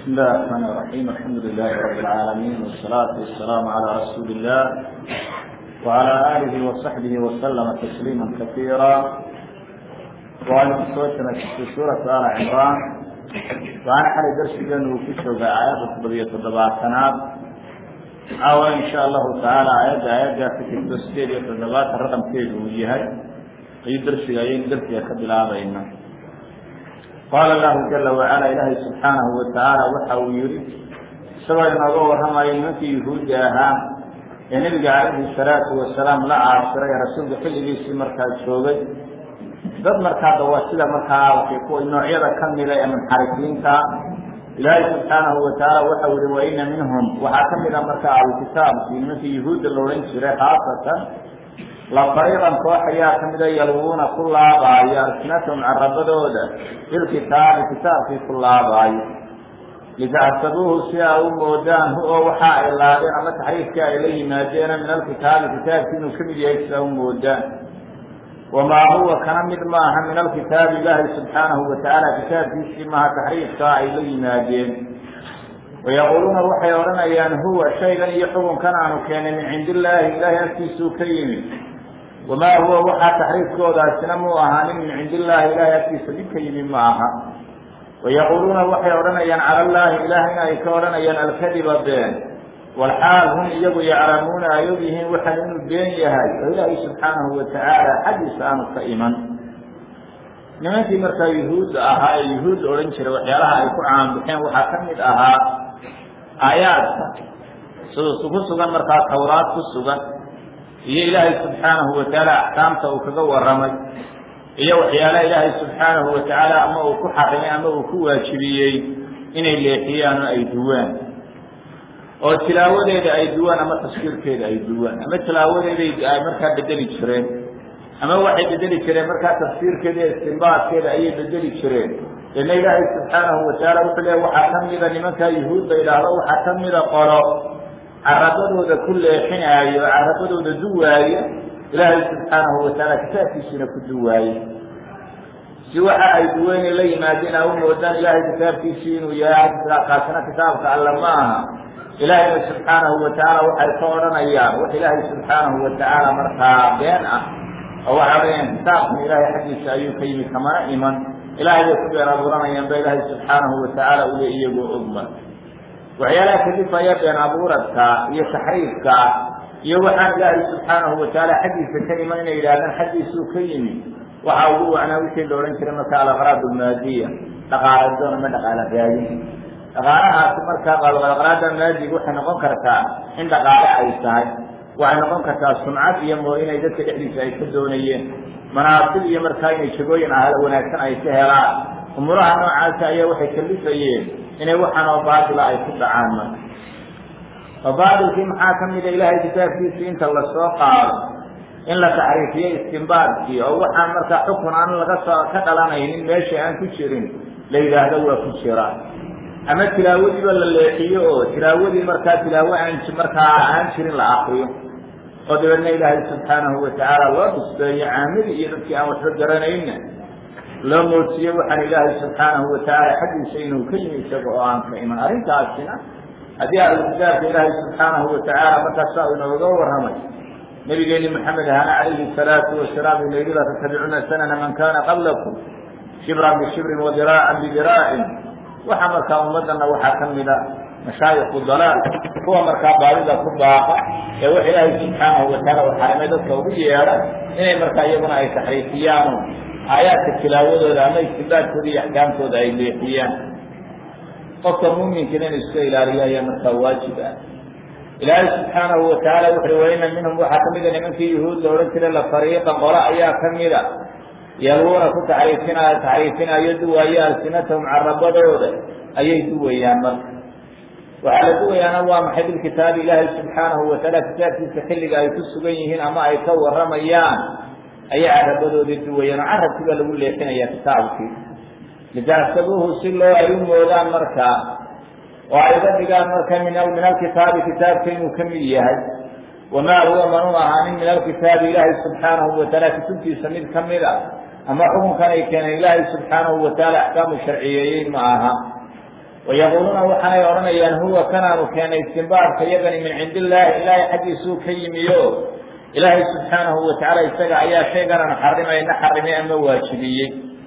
بسم الله الرحمن الرحيم الحمد لله رب العالمين والصلاة والسلام على رسول الله وعلى آله وصحبه وسلم تسليما كثيرا وعن سورة في سورة آل عمران وعن حال درس جنو في سورة آيات القضية الضباطنات أو إن شاء الله تعالى آيات آيات في التسجيل يتضباط الرقم كيد وجهي أي درس أي درس يكد العظيم qaal allahu jala wacala ilaahay subxaanahu watacaala waxa uu yihi isagoo inooga warramayo nimankii yuhuudda ahaa ee nebiga calayhi salaatu wasalaam la caasiray ee rasuulka xilligiisii markaa joogay dad markaa dawaasida markaa waxay kuwa noocyada ka mida ee munxarifiinta ilaahay subxaanahu watacaala waxa uu yihi wa ina minhum waxaa ka mid a markaa alkitaabkii nimankii yuhuudda la odhan jiray khaasatan la fariiqan koox ayaa ka mida yalwuuna ku laabaayo alsinatahum carabadooda bilkitaabi kitaabkii ku laabaayo litacsabuuhu si aa u moodaan hu oo waxa ay laadeen ama taxriifkii ay la yimaadeena min alkitaabi kitaabkii inuu ka mid yahay si aa u moodaan wamaa huwa kana mid maaha min alkitaabi ilaahi subxaanahu watacaala kitaabkiisii maaha taxriifkaa ay la yimaadeen wayaquuluuna waxay odhanayaan huwa shaygan iyo xukunkan aanu keenay min cindi illaahi ilaahay agtiisuu ka yimid wamaa huwa waxaa taxriifkoodaasina muu ahaanin min cindi illaahi ilaahay agtiisa mid ka yimi ma aha wayaquuluuna waxay odhanayaan cala allaahi ilaahayna ay ka odhanayaan alkadiba been walxaal hum iyagu yaclamuuna ay og yihiin waxaan inuu been yahay oo ilaahay subxaanahu watacaala xaggiisa aanu ka iman nimankii markaa yuhuudda ahaa ee yuhuudda odhan jiray waxyaalaha ay ku caanbixeen waxaa ka mid ahaa aayaadka sida ku sugan markaa tawraad ku sugan iyo ilaahay subxaanahu watacaala axkaamta uu kaga warramay iyo waxyaalaha ilaahay subxaanahu watacaala ama uu ku xarimay ama uu ku waajibiyey inay leexiyaan oo ay duwaan oo tilaawadeeda ay duwaan ama tafsiirkeeda ay duwaan ama tilaawadeeda ay markaa bedeli jireen ama waxay bedeli jireen markaa tafsiirkeeda iyo istimbaadkeeda ayay bedeli jireen deedna ilaahay subxaanahu watacaala wuxuu leeya waxaa ka mida nimankaa yuhuudda idhaahdo waxaa ka mida qolo carabadooda ku leexinaayo carabadooda duwaayo ilaahay subxaanahu watacaala kitaabkiisiina ku duwaaye si waxa ay duweyne la yimaadeen a u moodaan ilaahay kitaabkiisii inuu yahay kaasina kitaabka alle ma aha ilaahayna subxaanahu watacaala waxay ka odhanayaan wax ilaahay subxaanahu watacaala markaa been ah oo waxay odhanayaan kitaabkan ilaahay xaggiisa ayuu ka yimi kamana iman ilaahay bay ku been abuuranayaan ba ilaahay subxaanahu watacaala ule iyagoo ogma waxyaalaha kalifaya been abuuradka iyo taxriifka iyo waxaan ilaahay subxaanahu watacaala xaggiisa ka iman inay yidhahdaan xaggiisuu ka yimi waxa ugu wacnaa wixii la odhan jiray marka alaqraad almaadiya dhaqaala doon ama dhaqaala raadin dhaqaalahaasi markaa aqraada maadiga waxay noqon kartaa in dhaqaale ay tahay waxay noqon kartaa sumcad iyo moo inay dadka dhexdiisa ay ka doonayeen manaasib iyo markaa inay jagooyin ah wanaagsan ay ka helaan umuuraha noocaasa ayaa waxay kalifayeen inay waxaan oo baatila ay ku dhacaan marka oo baatilkii maxaa ka mida ilaahay kitaabkiisii inta lasoo qaado in la taxriifiyo istimbaadkii oo waxaan markaa xukun aan laga soo ka dhalanaynin meesha aan ku jirin la yidhaahdo waa ku jira ama tilaawadiiba la leexiyo oo tilaawadii markaa tilaawo aan markaa aan jirin la akriyo oo dabeedna ilaahay subxaanahu watacaala loo nisbeeyo caamadii iyo dadkii aan waxba garanayna loo mootiye waxaan ilaahay subxaanahu watacaala xaggiisa inuu ka yimi isaga oo aan ka iman arrintaasina haddii ahlukitaabka ilaahay subxaanahu watacaala markaasaa inooga warramay nabigeeni maxamed ahana calayhi salaatu wasalaam ina yidhi latattabicuna sanana man kana qablakum shibran bishibrin wadiraacan bidiraacin waxaa markaa ummadana waxaa ka mida mashaayiku dalaal kuwa markaa baadida ku baaqa ee wax ilaahay subxaanahu wataala u xarimay dadka ugu yeedha inay markaa iyaguna ay taxriifiyaano aayaadka tilaawadooda ama istibaadkooda iyo axkaamtooda ay leexiyaan qofka muuminkina inu iska ilaaliyo ayaa markaa waajib ah ilaahay subxaanahu watacaala wuxuui waina minhum waxaa ka mida nimankii yuhuud la odhan jiray la fariiqan qolo ayaa ka mida yalwuuna ku taxriifinaayo taxriifinayo duwaayo alsinatahum carabadooda ayay duwayaan marka waxaa la duwayaana waa maxay bilkitaabi ilaahay subxaanahu watacaala kitaabkiisa xilliga ay ku sugan yihiin ama ay ka warramayaan ayay carabadoodii duwayaan oo carabkii baa lagu leexinaya kitaabkii litacsabuuhu si loo ay u moodaan markaa oo ay uga dhigaan marka min min alkitaabi kitaabka inuu ka mid yahay wamaa huwa manuu ahaanin min alkitaabi ilaahay subxaanahu watacaala kutubtiisa mid ka mid a ama xukunkan ay keeneen ilaahay subxaanahu watacaala axkaamu sharciyeeyey ma aha wayaquuluuna waxaanay odhanayaan huwa kanaanu keenay istimbaarka iyagani min cindi illaahi ilaahay xaggiisuu ka yimiyo ilaahay subxaanahu watacaala isaga ayaa shayganan xarimayna xarimay ama waajibiyey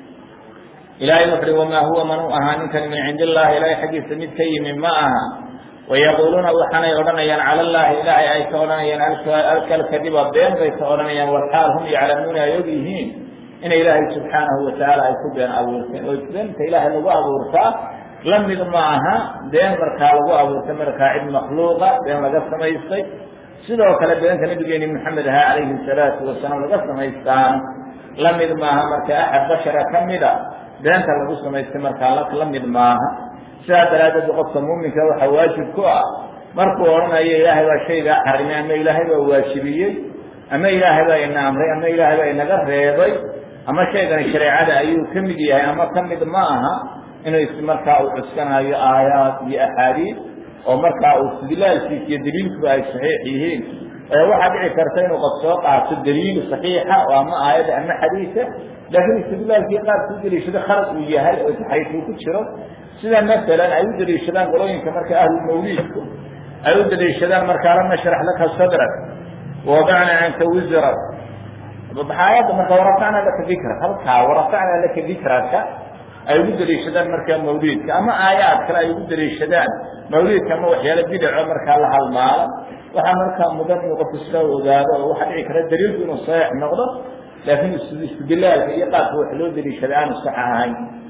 ilaahay wuxu uhi wamaa huwa man u ahaa ninkani min cindi illahi ilaahay xaggiisa mid ka yimi ma aha wayaquuluuna waxaanay odhanayaan cala llaahi ilaahay ay ka odhanayaan alkalkadiba been bay ka odhanayaan walxaal hum yaclamuuna ay og yihiin inay ilaahay subxaanahu watacaala ay ku been abuurteen oo beenta ilaahay lagu abuurtaa la mid ma aha been markaa lagu abuurtay markaa cid makhluuqa been laga samaystay sidoo kale beenta nabigeeni maxamed ahaa calayhi salaatu wasalaam laga samaystaan la mid maaha marka axad bashara ka mida beenta lagu samaystay markaa la mid maaha sidaa daraaddeed qofka muuminka waxaa waajib ku ah markuu odhanayo ilaahay baa shaygaa xarimay ama ilaahay baa waajibiyey ama ilaahay baa ina amray ama ilaahay baa inaga reebay ama shaygani shareecada ayuu ka mid yahay ama ka mid ma aha inuu markaa uu cuskanayo aayaad iyo axaadiid oo markaa uu istidlaalkiisa iyo daliilkuba ay saxiix yihiin waxaa dhici karta inuu qof soo qaato daliil saxiixa oo ama aayada ama xadiisa laakiin istidlaalkii qaabka u daliishado khalad uu yahay oo taxayfuu ku jiro sida masalan ay u daliishadaan qolooyinka marka ahlulmawliidku ay u daliishadaan markaa lam nashrax laka sadrak wawadacna canka wisrak aayadda marka warafacna laka dikra halkaa warafacna laka dikraka ay ugu daliishadaan markaa mawliidka ama aayaad kale ay ugu daliishadaan mawliidka ama waxyaalo bidaco markaa la halmaalo waxaa markaa mudan inuu qofku iska ogaado oo waxaa dhici kara daliilku inuu saxiix noqdo laakiin istidlaalka iyo qaabka wax loo daliishada aanu sax ahayn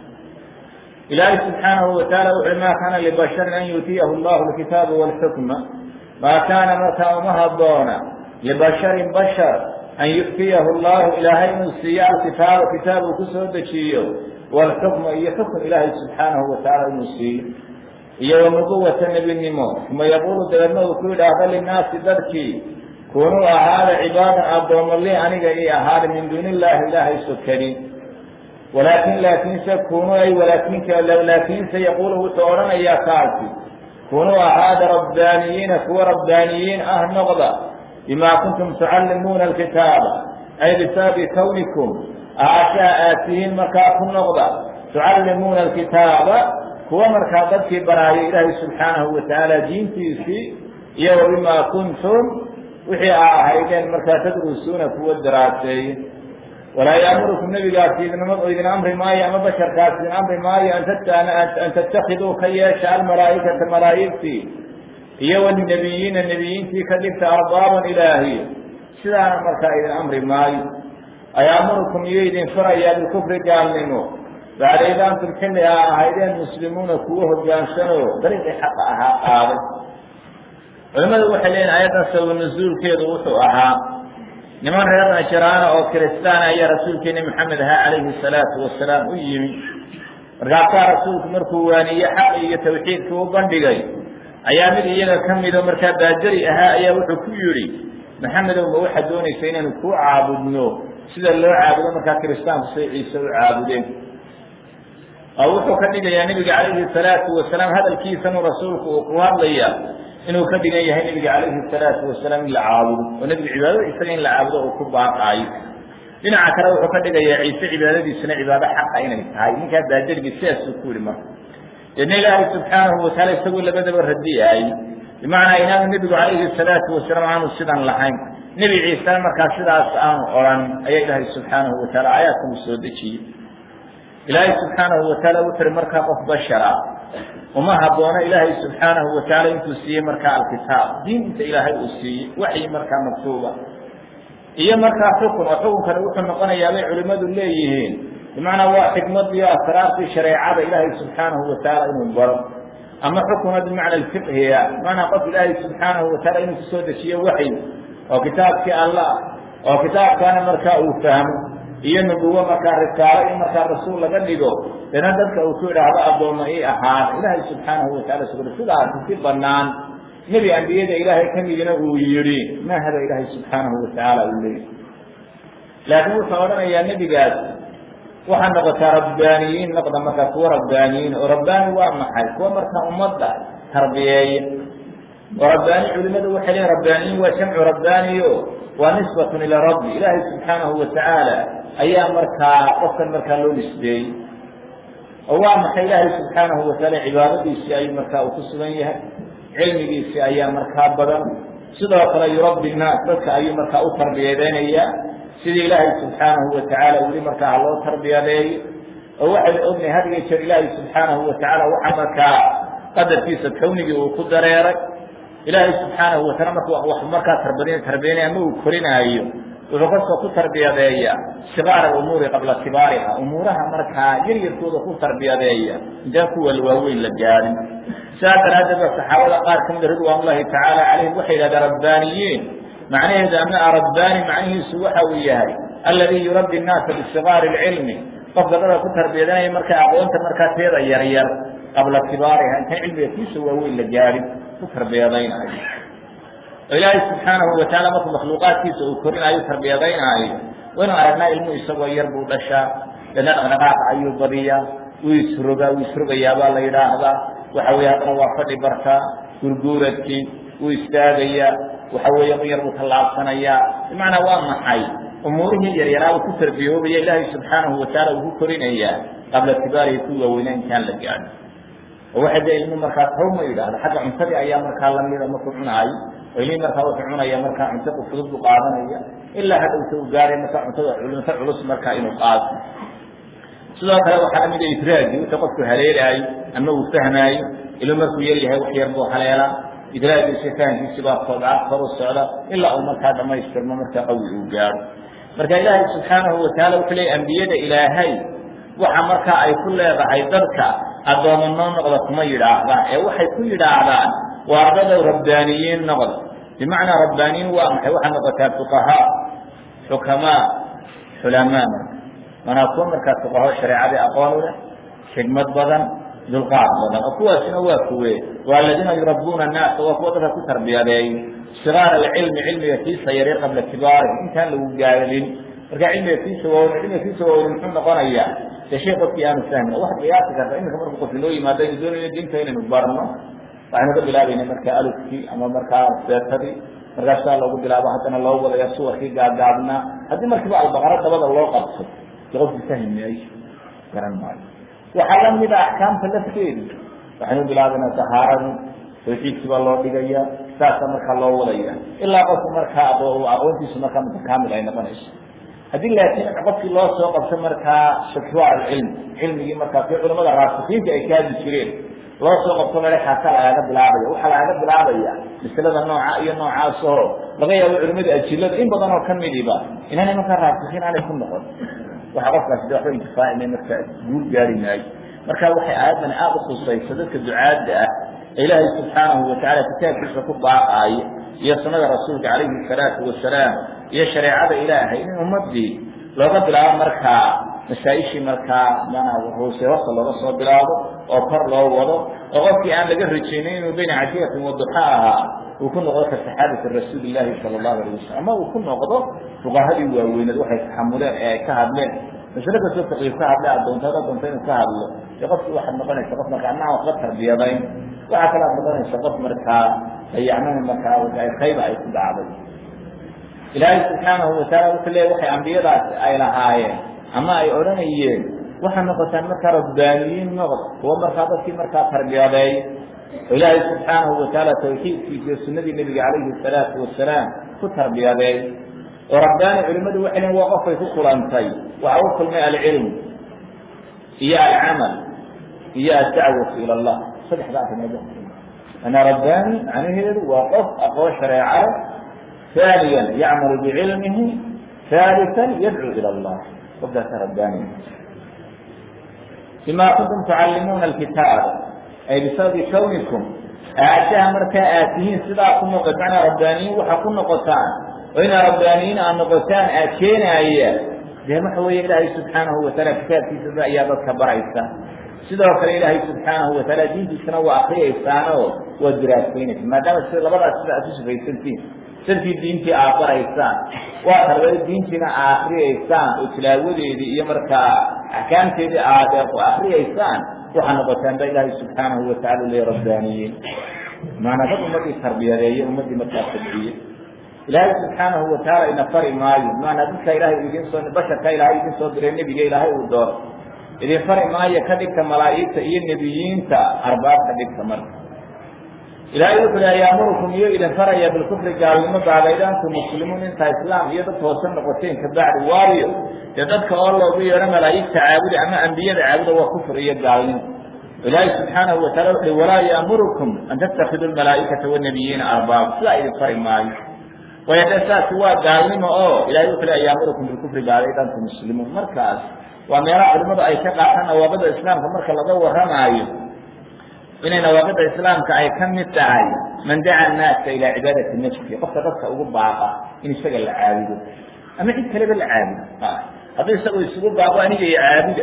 ilaahay subxaanahu wataala wuxuui maa kaana libasharin an yuutiyahu llahu alkitaaba walxukma maa kaana markaa uma haboona libasharin bashar an yu'tiyahu llahu ilaahay inuu siiyo alkitaaba kitaab uu ku soo dejiyo walxukma iyo xukm ilaahay subxaanahu watacaala inuu siiyo iyo wanubuwata nebinimo uma yaquulu dabeedna uu ku yidhaahdo linnaasi dadkii kunuu ahaada cibaadan addoommo li aniga ii ahaada min duuni illaahi ilaahay sokanin walaakin laakiinse kunuu ay walaakinka laakiinse yaquulu wuxuu odhanayaa kaasi kunuu ahaada rabbaaniyiina kuwa rabbaaniyiin ah noqda bimaa kuntum tucallimuuna alkitaaba ay bisababi kawnikum aashaa aad tihiin markaa ku noqda tucallimuuna alkitaaba kuwa markaa dadkii baraayay ilaahay subxaanahu watacaala diintiisii iyo wa bimaa kuntum wixii aa ahaydeen markaa tadrusuuna kuwa daraaseeye walaa yaamurukum nebigaasi idinma idin amri maayo ama basharkaasi idin amri maayo an tattakiduu ka yeesha almalaa'ikata malaa'igtii iyo wnebiyiina nebiyiintii ka dhigta arbaaban ilaahiy sidaana markaa idin amri maayo ayaamurukum iyo idin farayaa bikufri gaalnimo bacda id antum xilli aa ahaydeen muslimuuna kuwa hogaansanoo dariiqii xaqa ahaa qaaday culimmadu waxay leeyihin aayaddan sababa nasuulkeedu wuxuu ahaa niman reer najraana oo kiristaana ayaa rasuulkeeni maxamed ahaa calayhi salaatu wasalaam u yimi markaasaa rasuulku markuu waaniye xaqi iyo tawxiidkii u bandhigay ayaa mid iyaga ka mido markaa baajari ahaa ayaa wuxuu ku yidhi maxamedow ma waxaad doonaysa inaanu kuu caabudno sida loo caabudo markaa kiristaanku say ciise u caabudeen oo wuxuu ka dhigayaa nebiga calayhi salaatu wasalaam hadalkiisanu rasuulku uu ku hadlaya inuu ka dhigan yahay nebiga calayhi salaatu wasalaam in la caabudo oo nebiga cibaadada isaga in la caabudo uu ku baaqaayo dhinaca kale wuxuu ka dhigayaa ciise cibaadadiisuna cibaado xaqa inay tahay ninkaa baajarigii sidaasuu ku yihi marka deedna ilaahay subxaanahu wataala isagoo labadaba radiyaay bimacnaa inaanu nebigu calayhi salaatu wasalaam aanu sidan lahayn nebi ciisena markaa sidaas aanu odhan ayaa ilaahay subxaanahu wataala aayaadkan u soo dejiyey ilaahay subxaanahu wataala wuxu uhi markaa qof bashara uma haboono ilaahay subxaanahu wataala intuu siiyey markaa alkitaab diinta ilaahay uu siiyey waxyi markaa maktuuba iyo markaa xukun oo xukunkani wuxuu noqonayaa bay culimmadu leeyihiin bimacnaa waa xikmadiyo asraartii shareecada ilaahay subxaanahu wataala inuu baro ama xukuna bimacna alfiqhiya bimacnaa qof ilaahay subxaanahu wataala inuu kusoo dejiyo waxyi oo kitaabkii allah oo kitaabkaana markaa uu fahmo iyo nubuwo markaa risaalo in markaa rasuul laga dhigo dana dadka uu ku idhaahdo addoomma ii ahaan ilaahay subxaanahu wataala sugla sidaasi si banaan nebi ambiyada ilaahay ka midina uu yidhi mahaba ilaahay subxaanahu watacaala uu leeyahy laakiin wuxuu odhanayaa nebigaas waxaa noqotaa rabbaaniyiin noqda markaa kuwa rabbaaniyiin oo rabbaani waa maxay kuwa markaa ummadda tarbiyeeya oo rabbaani culimadu waxay leeyiin rabbaaniyiin waa jamcu rabbaaniyo waa nisbatun ilaa rabbi ilaahay subxaanahu watacaala ayaa markaa qofkan markaa loo nisbeeyey oo waa maxay ilaahay subxaanahu watacaala cibaadadiisii ayuu markaa uu ku sugan yahay cilmigiisii ayaa markaa badan sidoo kale yurabbi nnaas dadka ayuu markaa u tarbiyadeynayaa sidii ilaahay subxaanahu watacaala weli markaa ha loo tarbiyadeeyo oo waxaynu ognahay had iyo jeer ilaahay subxaanahu watacaala waxa markaa qadarkiisa kawnigii uu ku dareeray ilaahay subxaanahu wataala marku wax markaa tarbadin tarbiyanaya ama uu korinaayo wuxuu kasoo ku tarbiyadeeya sigaara umuuri qabla kibaariha umuuraha markaa yaryarkooda ku tarbiyadeeya intaan kuwa waaweyn la gaadin sidaa daraaddeed ba saxaabada qaar ka mida ridwaan ullahi tacaala calayhim waxay yidhahdeen rabbaaniyiin macnaheedu ama rabbaani macnihiisu waxa uu yahay alladii yurabbi nnaasa bisigaari lcilmi qofka dadka ku tarbiyadanaya markaa aqoonta markaa teeda yaryar qabla kibaariha intaan cilmiga kiisa waaweyn la gaadhin ku tarbiyadaynayo oo ilaahay subxaanahu watacaala markuu makhluuqaadkiisa uu korinaayo tarbiyadaynaayo waynu aragnaa ilmuhu isagoo yar buu dhashaa dana dhaqdhaqaaqa ayuu badiyaa wuu isrogaa wuu isrogayaabaa la yidhaahdaa waxa weeye haddana waa fadhi bartaa gurguuradkii wuu istaagayaa waxa weeye un yar buu tallaabsanayaa bimacnaa waa maxay umuurihii yaryaraa uu ku tarbiyoobaya ilaahay subxaanahu watacaala uu ku korinayaa qabla kibaarihi ku waaweynaa intaan la gaadhin oo waxay de ilmu markaa hawma yidhaahda xagga cuntadii ayaa markaa lamida markuu cunaayo oo ilmii markaa wuxuu cunaya markaa cunto fudud buu qaadanaya ilaa hadhowta uu gaaray markaa cuntada cunto culus markaa inuu qaado sidoo kale waxaa lamid a idraagi wixii qofku haleelaayo ama uu fahmaayo ilmu markuu yar yahay wax yar buu haleelaa idraagiisi fahamkiisi baa kobca kor u socda ilaa uu markaa dhamaystirmo markaa qawi uu gaaro marka ilaahay subxaanahu wataala wuxuu leeyay ambiyada ilaahay waxa markaa ay ku leedahay dadka addooma noo noqda kuma yidhaahdaan ee waxay ku yidhaahdaan waa ardadow rabbaaniyiin noqda bimacnaa rabbaaniyiin waa maxay waxaa noqotaa fuqahaa xukamaa xulamaa marka manaa kuwa markaa fuqaho shareecadii aqoon u leh xigmad badan dulqaad badan oo kuwaasina waa kuwe waa aladiina yurabbuuna annaasa waa kuwa dadka ku tarbiyadeeyo sigaar alcilmi cilmiga kiisa yaryar qabla kibaari intaan lagu gaadin marka cilmiga kiisa waaweyn cilmiga kiisa waaweyn muxuu noqonayaa de shay qofkii aanu fahmin waxaad qiyaasi karta iminka marku qof inoo yimaado aynu doonayno diinta inaynu barno waxaynu ka bilaabayna markaa alufkii ama markaa seetadii markaas saa loogu bilaabo haddana loo wadaya suwarkii gaagaabnaa haddii markiiba albaqaro dabada loo qabto de qofki fahmi maayo garan maayo waxaa lamida axkaamta lafteedu waxaynu bilaabayna tahaaradii tawxiidkii baa loo dhigaya saasa markaa loo wadaya ilaa qofku markaa aqoontiisu markaa mutakaamil ay noqonayso haddii laakiin qofkii loo soo qabto markaa shakwa alcilm cilmigii markaa kii culamada raasikiinta ay kaadi jireen loo soo qabto mele xaasa lagaaga bilaabaya waxaa lagaaga bilaabaya masalada nooca iyo noocaas oo laga yaabo culimada ajilada in badan oo kamidiba inaanay markaa raasikiin aanay ku noqon waxa qofkaasi de waxba intifaacina markaa guul gaari maayo marka waxay aayaddan aada u khusaysa dadka ducaadda ah ee ilaahay subxaanahu watacaala kitaabkiisa ku baaqaayo iyo sunada rasuulka calayhi salaatu wasalaam iyo shareecada ilaahay in ummadii looga bilaabo markaa masaaishii markaa manaa hoose hosta looga soo bilaabo oo kor loo wado oo qofkii aan laga rajaynin inuu bayna cajiyatin waduxa ahaa uu ku noqdo ka saxaabati rasuuli llaahi sala allahu alayh wasalam ama uu ku noqdo fuqahadii waaweyneed waxay taxamuleen ee ay ka hadleen masle kastoo taqiib ka hadle adoonta ad adoonta inuu ka hadlo dee qofki waxaad noqonaysa qof markaa anaa waxba tarbiyadayn waxaa kale ad noqonaysa qof markaa dayacnama markaa khayba ay ku dhacday ilaahay subxaanahu wataala wuxuu leeya waxay ambiyadaas ay lahaayeen ama ay odhanayeen waxaa noqotaan markaa rabbaaniyiin noqd kuwa markaa dadkii markaa tarbiyadeey oo ilaahay subxaanahu watacaala tawxiidkiisa iyo sunadii nebiga calayhi salaatu wasalaam ku tarbiyadeey oo rabbaani culimadu waxay lehin waa qofay ku kulantay waxa u kulmay alcilm iyo alcamal iyo adacwatu ila allah saddexda arrimood ana rabbaani macnaheedu waa qof aqoon shareecada ثانيا يعمل بعلمه ثالثا يدعو إلى الله قبلة ربانية بما كنتم تعلمون الكتاب أي بسبب كونكم أعشاها مركا آتيين صداكم وقتعنا ربانيين وحكون نقطان وإن ربانيين أن نقطان آتينا إياه ده محوية إلهي سبحانه وتعالى كتاب في سبع إيابتك برعيسا sidoo kale ilaahay subxaanahu wataala diintiisana waa akriyaysaano waa diraasaynaysaan maadaama si labadaas sida aad u sifaysantiin dartii diintii aad baraysaan waa tarbiyada diintiina aad akriyaysaan oo tilaawadeedii iyo markaa axkaamteedii aad akriyaysaan waxaa noqotaan ba ilaahay subxaanahu watacala le rabbaaniyiin maanaa dad ummadii tarbiyadeeye ummadii markaa tabciye ilaahay subxaanahu watacaala ina fari maayo maanaa dadka ilaahay idin soo basharka ilaahay idin soo diray nebiga ilaahay uu dooro idin fari maayo ka dhigta malaa'igta iyo nebiyiinta arbaab ka dhigta marka ilaahay wuxu uhi ayaamurukum iyo idin faraya bilkufri gaalnimo bacdayd antum muslimuun intaa islaam iyo dad hoose noqoteen kabacdi waayo dee dadka oo loogu yeedho malaa'igta caabuda ama ambiyada caabuda waa kufr iyo gaalnimo ilaahay subxaanahu watacala wuxu uhi walaa yaamurukum an tattakidu lmalaa'ikata wanabiyiina arbaab sidaa idin fari maayo waayo dee saasi waa gaalnimo oo ilahay wuxu uhi ayaamurukum bilkufri bacdayd antum muslimuun markaas waa meelaha culimadu ay ka qaataan nawaaqida islaamka marka laga warramaayo inay nawaaqida islaamka ay ka mid tahay man daca annaasa ilaa cibaadati nafsi qofka dadka ugu baaqa in isaga la caabudo ama cid kaleba la caabudo hadduu isagoo isugu baaqo aniga i caabuda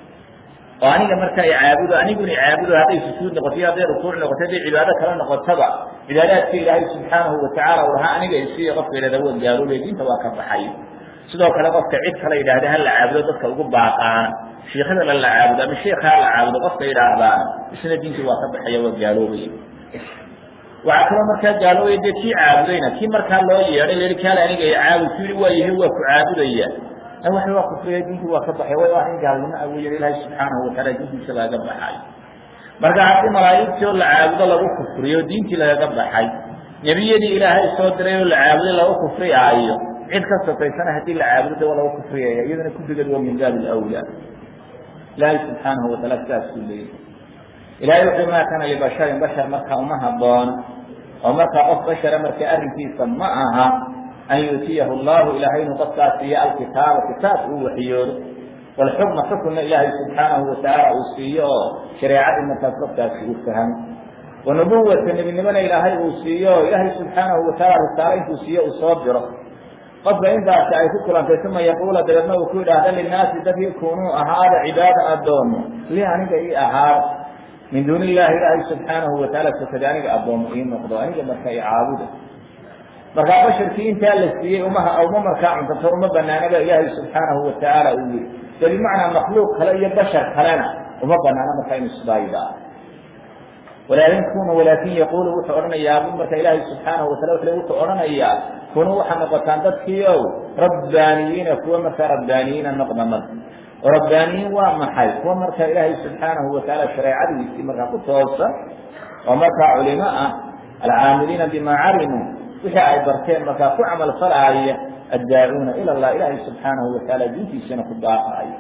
oo aniga markaa i caabudo aniguna i caabudo hadday sujuud noqoto iyo hadday rukuuc noqoto hadday cibaado kale noqotaba cibaadaadka ilaahay subxaanahu watacaala u lahaa aniga isiiya qofka yidhahda waa gaaloobay diinta waa ka baxay sidoo kale qofka cid kale yidhaahda ha la caabudo dadka ugu baaqaana shiikadala la caabudo ama sheika ha la caabudo qofka yidhaahdaana isna diintii waa ka baxaya waa gaaloobaya waxaa kaloo markaa gaaloobaya dee kii caabudayna kii markaa loo yeedhay lahi kaale aniga i caabud ku yihi waa yahay waa ku caabudaya waxa waa kufriya diintii waa ka baxay way waa in gaalnimo a weya ilaahay subxaanahu wataala diintiisa lagaga baxay marka haddii malaa'igtii oo la caabudo lagu kufriyo diintii lagaga baxay nebiyadii ilaahay soo diray oo la caabuday lagu kufriyaayo cid ka sokaysana haddii la caabudo de waa lagu kufriyaya iyadana kufrigeed waa min baabi alawlaa ilaahay subxaanahu wataala sidaasuu leeyahy ilahay wuxuu maa kana libasharin bashar markaa uma haboono oo markaa qof bashara marka arrinkiisa ma aha an yuutiyahu allahu ilahay inuu qofkaas siiyo alkitaaba kitaab uu waxyoodo walxukma xukunna ilaahay subxaanahu watacaala uu siiyo oo shareecadii markaas qofkaasi uu fahmo wanubuwata nebinimona ilaahay uu siiyo o ilaahay subxaanahu wataala risaalo intuu siiyo uu soo diro qofka intaasi ay ku kulantay uma yaquula dabeedna uu ku yidhaahda linaasi dadkii kunuu ahaada cibaada addoomo li aniga ii ahaada min duuni illahi ilaahay subxaanahu wataala sokada aniga addoomo ii noqdo aniga marka i caabuda markaa basharkii intaa la siiyey umaha uma markaa cuntato uma banaanaba ilaahay subxaanahu watacaala uu yihi de bimacnaa makhluuq kale iyo bashar kalena uma banaano markaa inu isdaayidaa walaakin kuna walaakin yaqulu wuxuu odhanayaa bu marka ilaahay subxaanahu watala wuxuu odhanayaa kunuu waxaa noqotaan dadkii ow rabbaaniyiina kuwa markaa rabbaaniyiina noqda marka oo rabbaaniyiin waa maxay kuwa markaa ilaahay subxaanahu watacaala shareecadiisii markaa ku toosan oo markaa culimo ah alcaamiliina bima calimuu wixii ay barteen markaa ku camal falaaya addaacuuna ila llah ilaahay subxaanahu watacaala diintiisana ku daaqaaya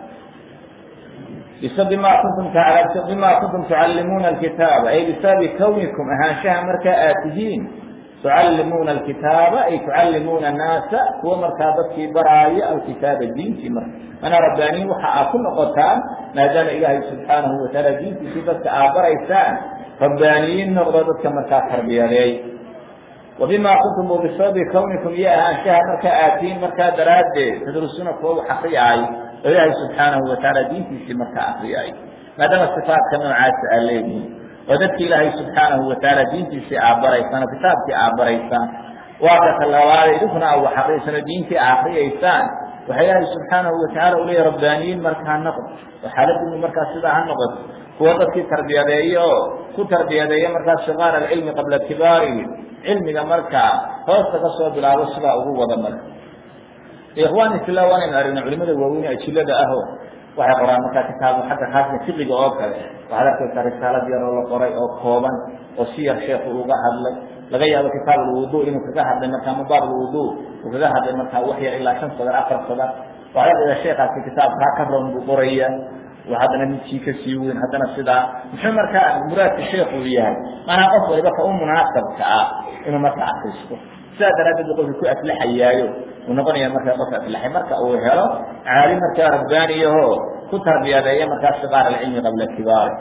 bima kuntum bima kuntum tucallimuuna alkitaaba ay bisababi kawnikum ahaanshaha markaa aad tihiin tucallimuuna alkitaaba ay tucallimuuna annaasa kuwa markaa dadkii baraaya alkitaaba diintii marka mana rabbaaniyin waxa aad ku noqotaan maadaama ilaahay subxaanahu watacaala diintiisii dadka aad baraysaan rabbaaniyiin noqdo dadka markaa tarbiyadeey wabima kuntum bisababi kawnikum iyo ahaanshaha markaa aadtiin markaa daraaddeed tadrusuuna kuwa wax akriyaayo oo ilaahay subxaanahu watacaala diintiisii markaa akriyaayo maadaama sifaatka noocaasa aa leedihin oo dadki ilaahay subxaanahu watacaala diintiisii aad baraysaan oo kitaabkii aad baraysaan waa ka talabaada idinkuna a wax akriyaysaan oo diintii aad akriyaysaan waxa ilaahay subxaanahu watacaala u leeyahy rabbaaniyiin marka ha noqdo oo xaaladdiinu markaa sidaa ha noqoto kuwa dadkii tarbiyadeeya oo ku tarbiyadeeya markaa sigaar alcilmi qabla kibaarihi cilmiga markaa hoosta ka soo bilaabo sidaa ugu wada marka ikhwani fillah waanaynu aragna culimada waaweyn ajilada aho waxay qoraan markaa kitaab xagga khaaska fiqiga oo kale waxaad arkaysaa risaalad yar oo la qoray oo kooban oo si yar sheekhu uga hadlay laga yaabo kitaab alwudu inuu kaga hadlay markaa mubaab alwudu uu kaga hadlay markaa wax yar ilaa shan sadar afar sadar waxaad arkaysaa sheekaasi kitaabkaa ka roon buu qoraya haddana midkii kasii weyn haddana sidaa muxuu markaa muraadka sheekhu yahay maanaa qof waliba ka u munaasabka ah inuu markaa akristo sidaa daraaddeed bu qofka ku aflaxayaayo uu noqonaya markaa qof aflaxay marka uu helo caalim markaa rabbaaniyaho ku tarbiyadeeya markaa sigaar alcilmi qabla kibaari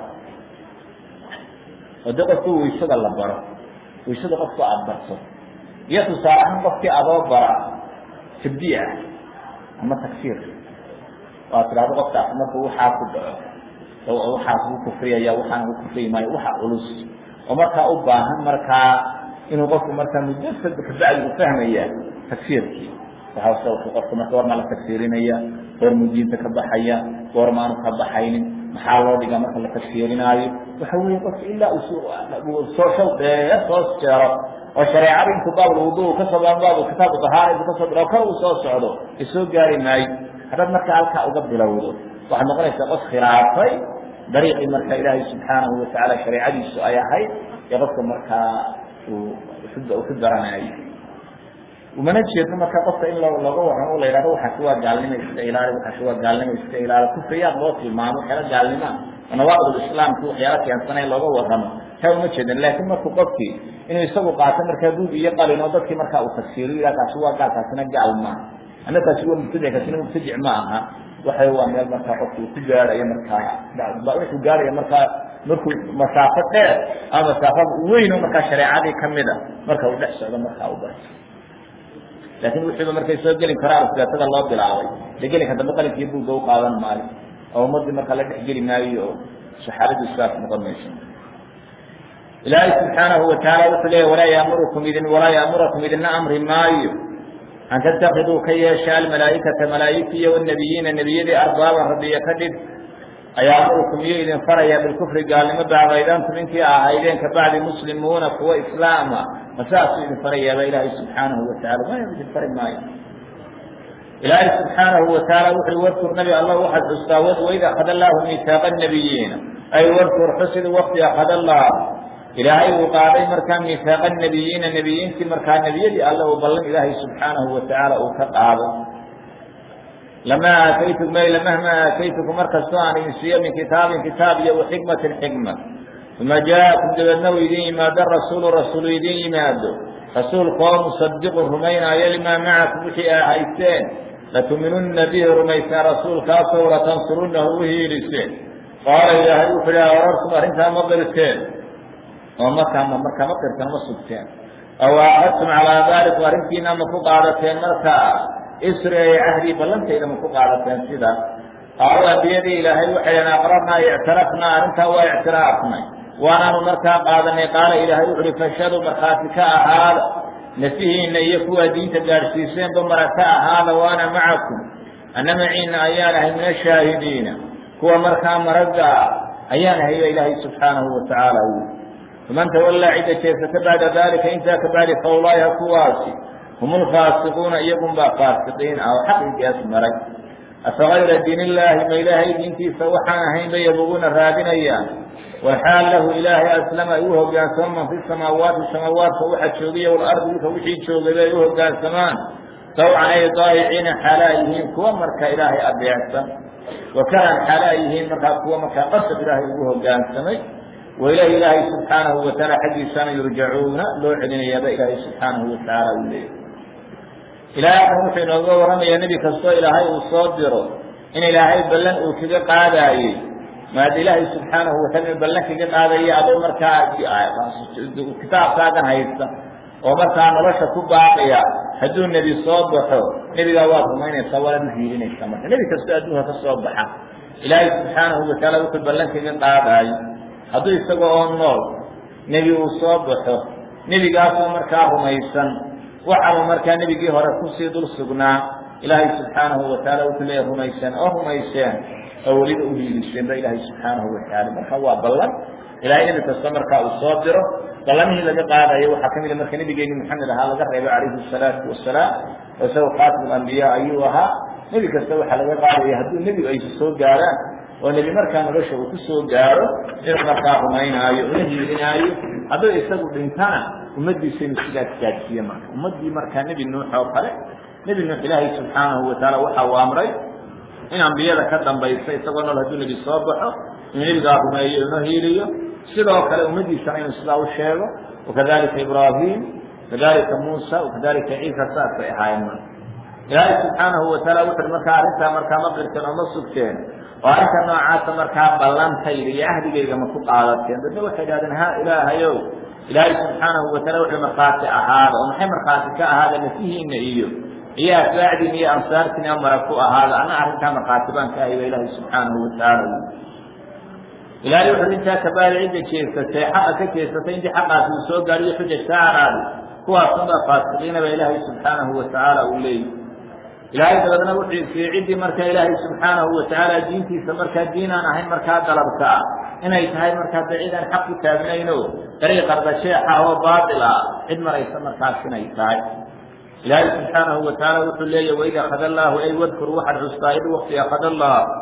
oo de qofku waysada la baro waysada qofku aada barto iyo tusaale ahaan qofkii adoo bara tabdiic ah ama tagsiir waa tidhahdo qofkaas markuu waxaa ku dhaco waxaa ku kufriyaya waxaana ku kufriyi maayo waxa culus oo markaa u baahan markaa inuu qofku markaa muddo kabacdi u fahmaya tagsiirkii waxa qofka marka war maa la tagsiirinaya goor muu diinta ka baxaya goor maanu ka baxaynin maxaa loo dhigaa marka la tagsiirinaayo waxa weeye qofka ilaa uu soo shaw dheer soo jeero oo shareecada intuu baab wudu kasoo baab kitaabu dahaara intuu kasoo bilo kor uu soo socdo ay soo gaari maayo haddaad markaa halkaa uga bilowdo waxaad noqonaysaa qof khilaafay dariiqii marka ilaahay subxaanahu watacaala shareecadiisu ay ahayd ee qofka markaa uu ku daranayo umana jeedno marka qofka in looga warramo la yidhahdo waxaasi waa gaalnimo iska ilaali waxaasi waa gaalnimo iska ilaali kufriyaad loo tilmaamo waxyaala gaalnimaa oo nawaaqid islaamki waxyaala keensana in looga warramo taa uma jeedan laakiin markuu qofkii inuu isagu qaato markaa buug iyo qalin oo dadkii markaa uu tafsiiriyo yidhaha kaasi waa gaal kaasina gaal maaha ama kaasi waa mubtadic kaasina mubtadic ma aha waxay waa meel markaa qofku ku gaarayo markaa wuxuu gaaraya markaa markuu masaafo dheer ama masaafo weyn oo markaa shareecadii kamida marka uu dhex socdo markaa u barto laakiin wixiiba markay soo geli karaan siyaatada loo bilaabay de gelinka dambe qalinkiiyo buugga u qaadan maayo oo ummadii markaa la dhex geli maayo oo saxaabadu saas noqon mayso ilaahay subxaanahu watacaala wuxuu leeya walaa yaamurukum idin walaa yaamurakum idina amri maayo an tattakiduu ka yeesha almalaaikata malaaigtiiyo wanabiyiina nebiyadii arbaaban rabbiya ka dhig ayaamurukum iyo idin faraya bilkufri gaalnimo bacdaydantum intii ahaydeen kabacdi muslimuuna kuwa islaama masaasuu idin farayaaba ilaahay subxaanahu watacala maya idin fari maayo ilaahay subxaanahu watacaala wuxuu warkur nabi allah waxaad xustaa wad waid akada allaahu miitaaqa nabiyiina ay warkur xusid wakti akada allah ilaahay uu qaaday markaa miitaaqa nabiyiina nebiyiintii markaa nebiyadii alle uu ballan ilaahay subxaanahu watacaala uu ka qaado lamaa aataytukum ay lamahma aataytukum markastoo aan idin siiyo min kitaabin kitaab iyo waxikmatin xikma uma jaakum dabeedna u idin yimaado rasuulu rasuulu idin yimaado rasuulkaoo musadiqun rumaynaayo limaa macakum wixii aa haysteen latuminunna bihi rumaysaan rasuulkaasoo latansurunahu u hiiliseen qaala ilaahay wuxuu ihi arartum arrintaa ma qirteen oo markaa ma markaa ma qirtan ma sugteen aw aaqadtum calaa daalikum arrintiina ma ku qaadateen markaa isri ay cahdii ballantayda ma ku qaadateen sida qaalo ambiyadii ilaahay waxay dhaheen aqrarnaa ictirafnaa arrintaa waa ictiraafnay waanaanu markaa qaadanay qaala ilaahay wuxu uhi fashhaduu markhaati ka ahaada nafihiina iyo kuwaa diinta gaadhsiiseenba mara ka ahaada waana macakum anna maciina ayaan ahay min ashaahidiina kuwa markaa maragga ah ayaan ahay ba ilaahay subxaanahu watacaala wi faman tawallaa cidda jeesata bacda dalika intaa kabacdi fa ulaaika kuwaasi hum lfaasiquuna iyagun baa faasiqiin ah oo xaqigaas maray afagayra diin illaahi ma ilaahay diintiisa waxaan ahayn bay yabuguna raadinayaan walxaal lahu ilaahay aslama ay u hogaansamo man fi samaawaati samaawaadka waxa joogiya walardi dhulka wixii joogay bay u hogaansamaan tawcan ay daayiciina xaalaa yihiin kuwa marka ilaahay adeecsan wakaran xaalaa yihiin markaa kuwa markaa qasab ilaahay ugu hogaansamay wailahi ilaahay subxaanahu watacaala xaggiisana yurjacuuna loo celinayaaba ilaahay subxaanahu watacaala uu leeyahy ilaahay akan wuxuu inooga warramayaa nebi kastoo ilaahay uu soo diro in ilaahay ballan uu kaga qaadaayey maada ilaahay subxaanahu wataala ballan kaga qaadaya adoo markaa kitaabkaagan haysta oo markaa nolosha ku baaqiya hadduu nebi soo baxo nebigaa waad rumaynaysaa waad u hiilinaysaa marka nebi kastoo adduunka ka soo baxa ilaahay subxaanahu watacaala wuxuu ballan kaga qaadaayo hadduu isaga oo nool nebi uu soo baxo nebigaasoo markaa rumaysan waxaaba markaa nebigii hore kusii dul sugnaa ilaahay subxaanahu wataala wuxuu leeya rumayseen oo rumayseen oo weliba uhiiliseen ba ilaahay subxaanahu watacaala marka waa ballan ilahay nebi kasta markaa uu soo diro ballamihii laga qaadayo waxaa ka mida marka nebigeeni maxamed ahaa laga reebay calayhi salaatu wasalaam oo isagoo khaatim ambiya ayuu ahaa nebi kasta waxaa laga qaadaya hadduu nebigu ay soo gaaraan oo nebi markaa nolosha uu ku soo gaaro inuu markaa rumaynaayo una hiilinaayo hadduu isagu dhintana ummaddiisa inuu sidaas gaadsiiye marka ummaddii markaa nebi nuux oo kale nebi nuux ilaahay subxaanahu watacaala waxa uu amray in ambiyada ka dambaysa isagoo nool hadduu nebi soo baxo inuu nebigaa rumeeyo una hiiliyo sidoo kale ummaddiisana inuu sidaa u sheego wakadalika ibraahim kadalika muusa wakadalika ciisa saasay ahaayeen marka ilaahay subxaanahu wataala wuxuui markaa arrintaa markaa ma qirteen oo ma sugteen oo arrinta noocaasa markaa ballantayda iyo ahdigayga ma ku qaadateen dadna waxay idhahdeen ha ilaahayow ilaahay subxaanahu wataala wuxuu markhaati ahaada oo maxay markhaati ka ahaada nafihiina iyo iyo atbaacdiina iyo ansaartiina mara ku ahaada anna arrintaa markhaati baan ka ahay ba ilaahay subxaanahu watacaala ilaahay wuxuu intaa kabaali cidda jeesatay xaqa ka jeesatay intii xaqaasi uu soo gaariyo xuja saaraadi kuwaasunbaa faasiqiina ba ilaahay subxaanahu watacaala uu leeyahy ilaahay dabeedna wuxuu siiyey ciddii markaa ilaahay subxaanahu watacaala diintiisa markaa diin aan ahayn markaa dalabka ah inay tahay markaa de cid aan xaq ku taagnayno dariiq ardasheexa oo baatil ah cid maraysa markaas inay tahay ilaahay subxaanahu watacaala wuxuu leeyahy waid akada allaahu ay wadkur waxaad xustaa id wakti akada allah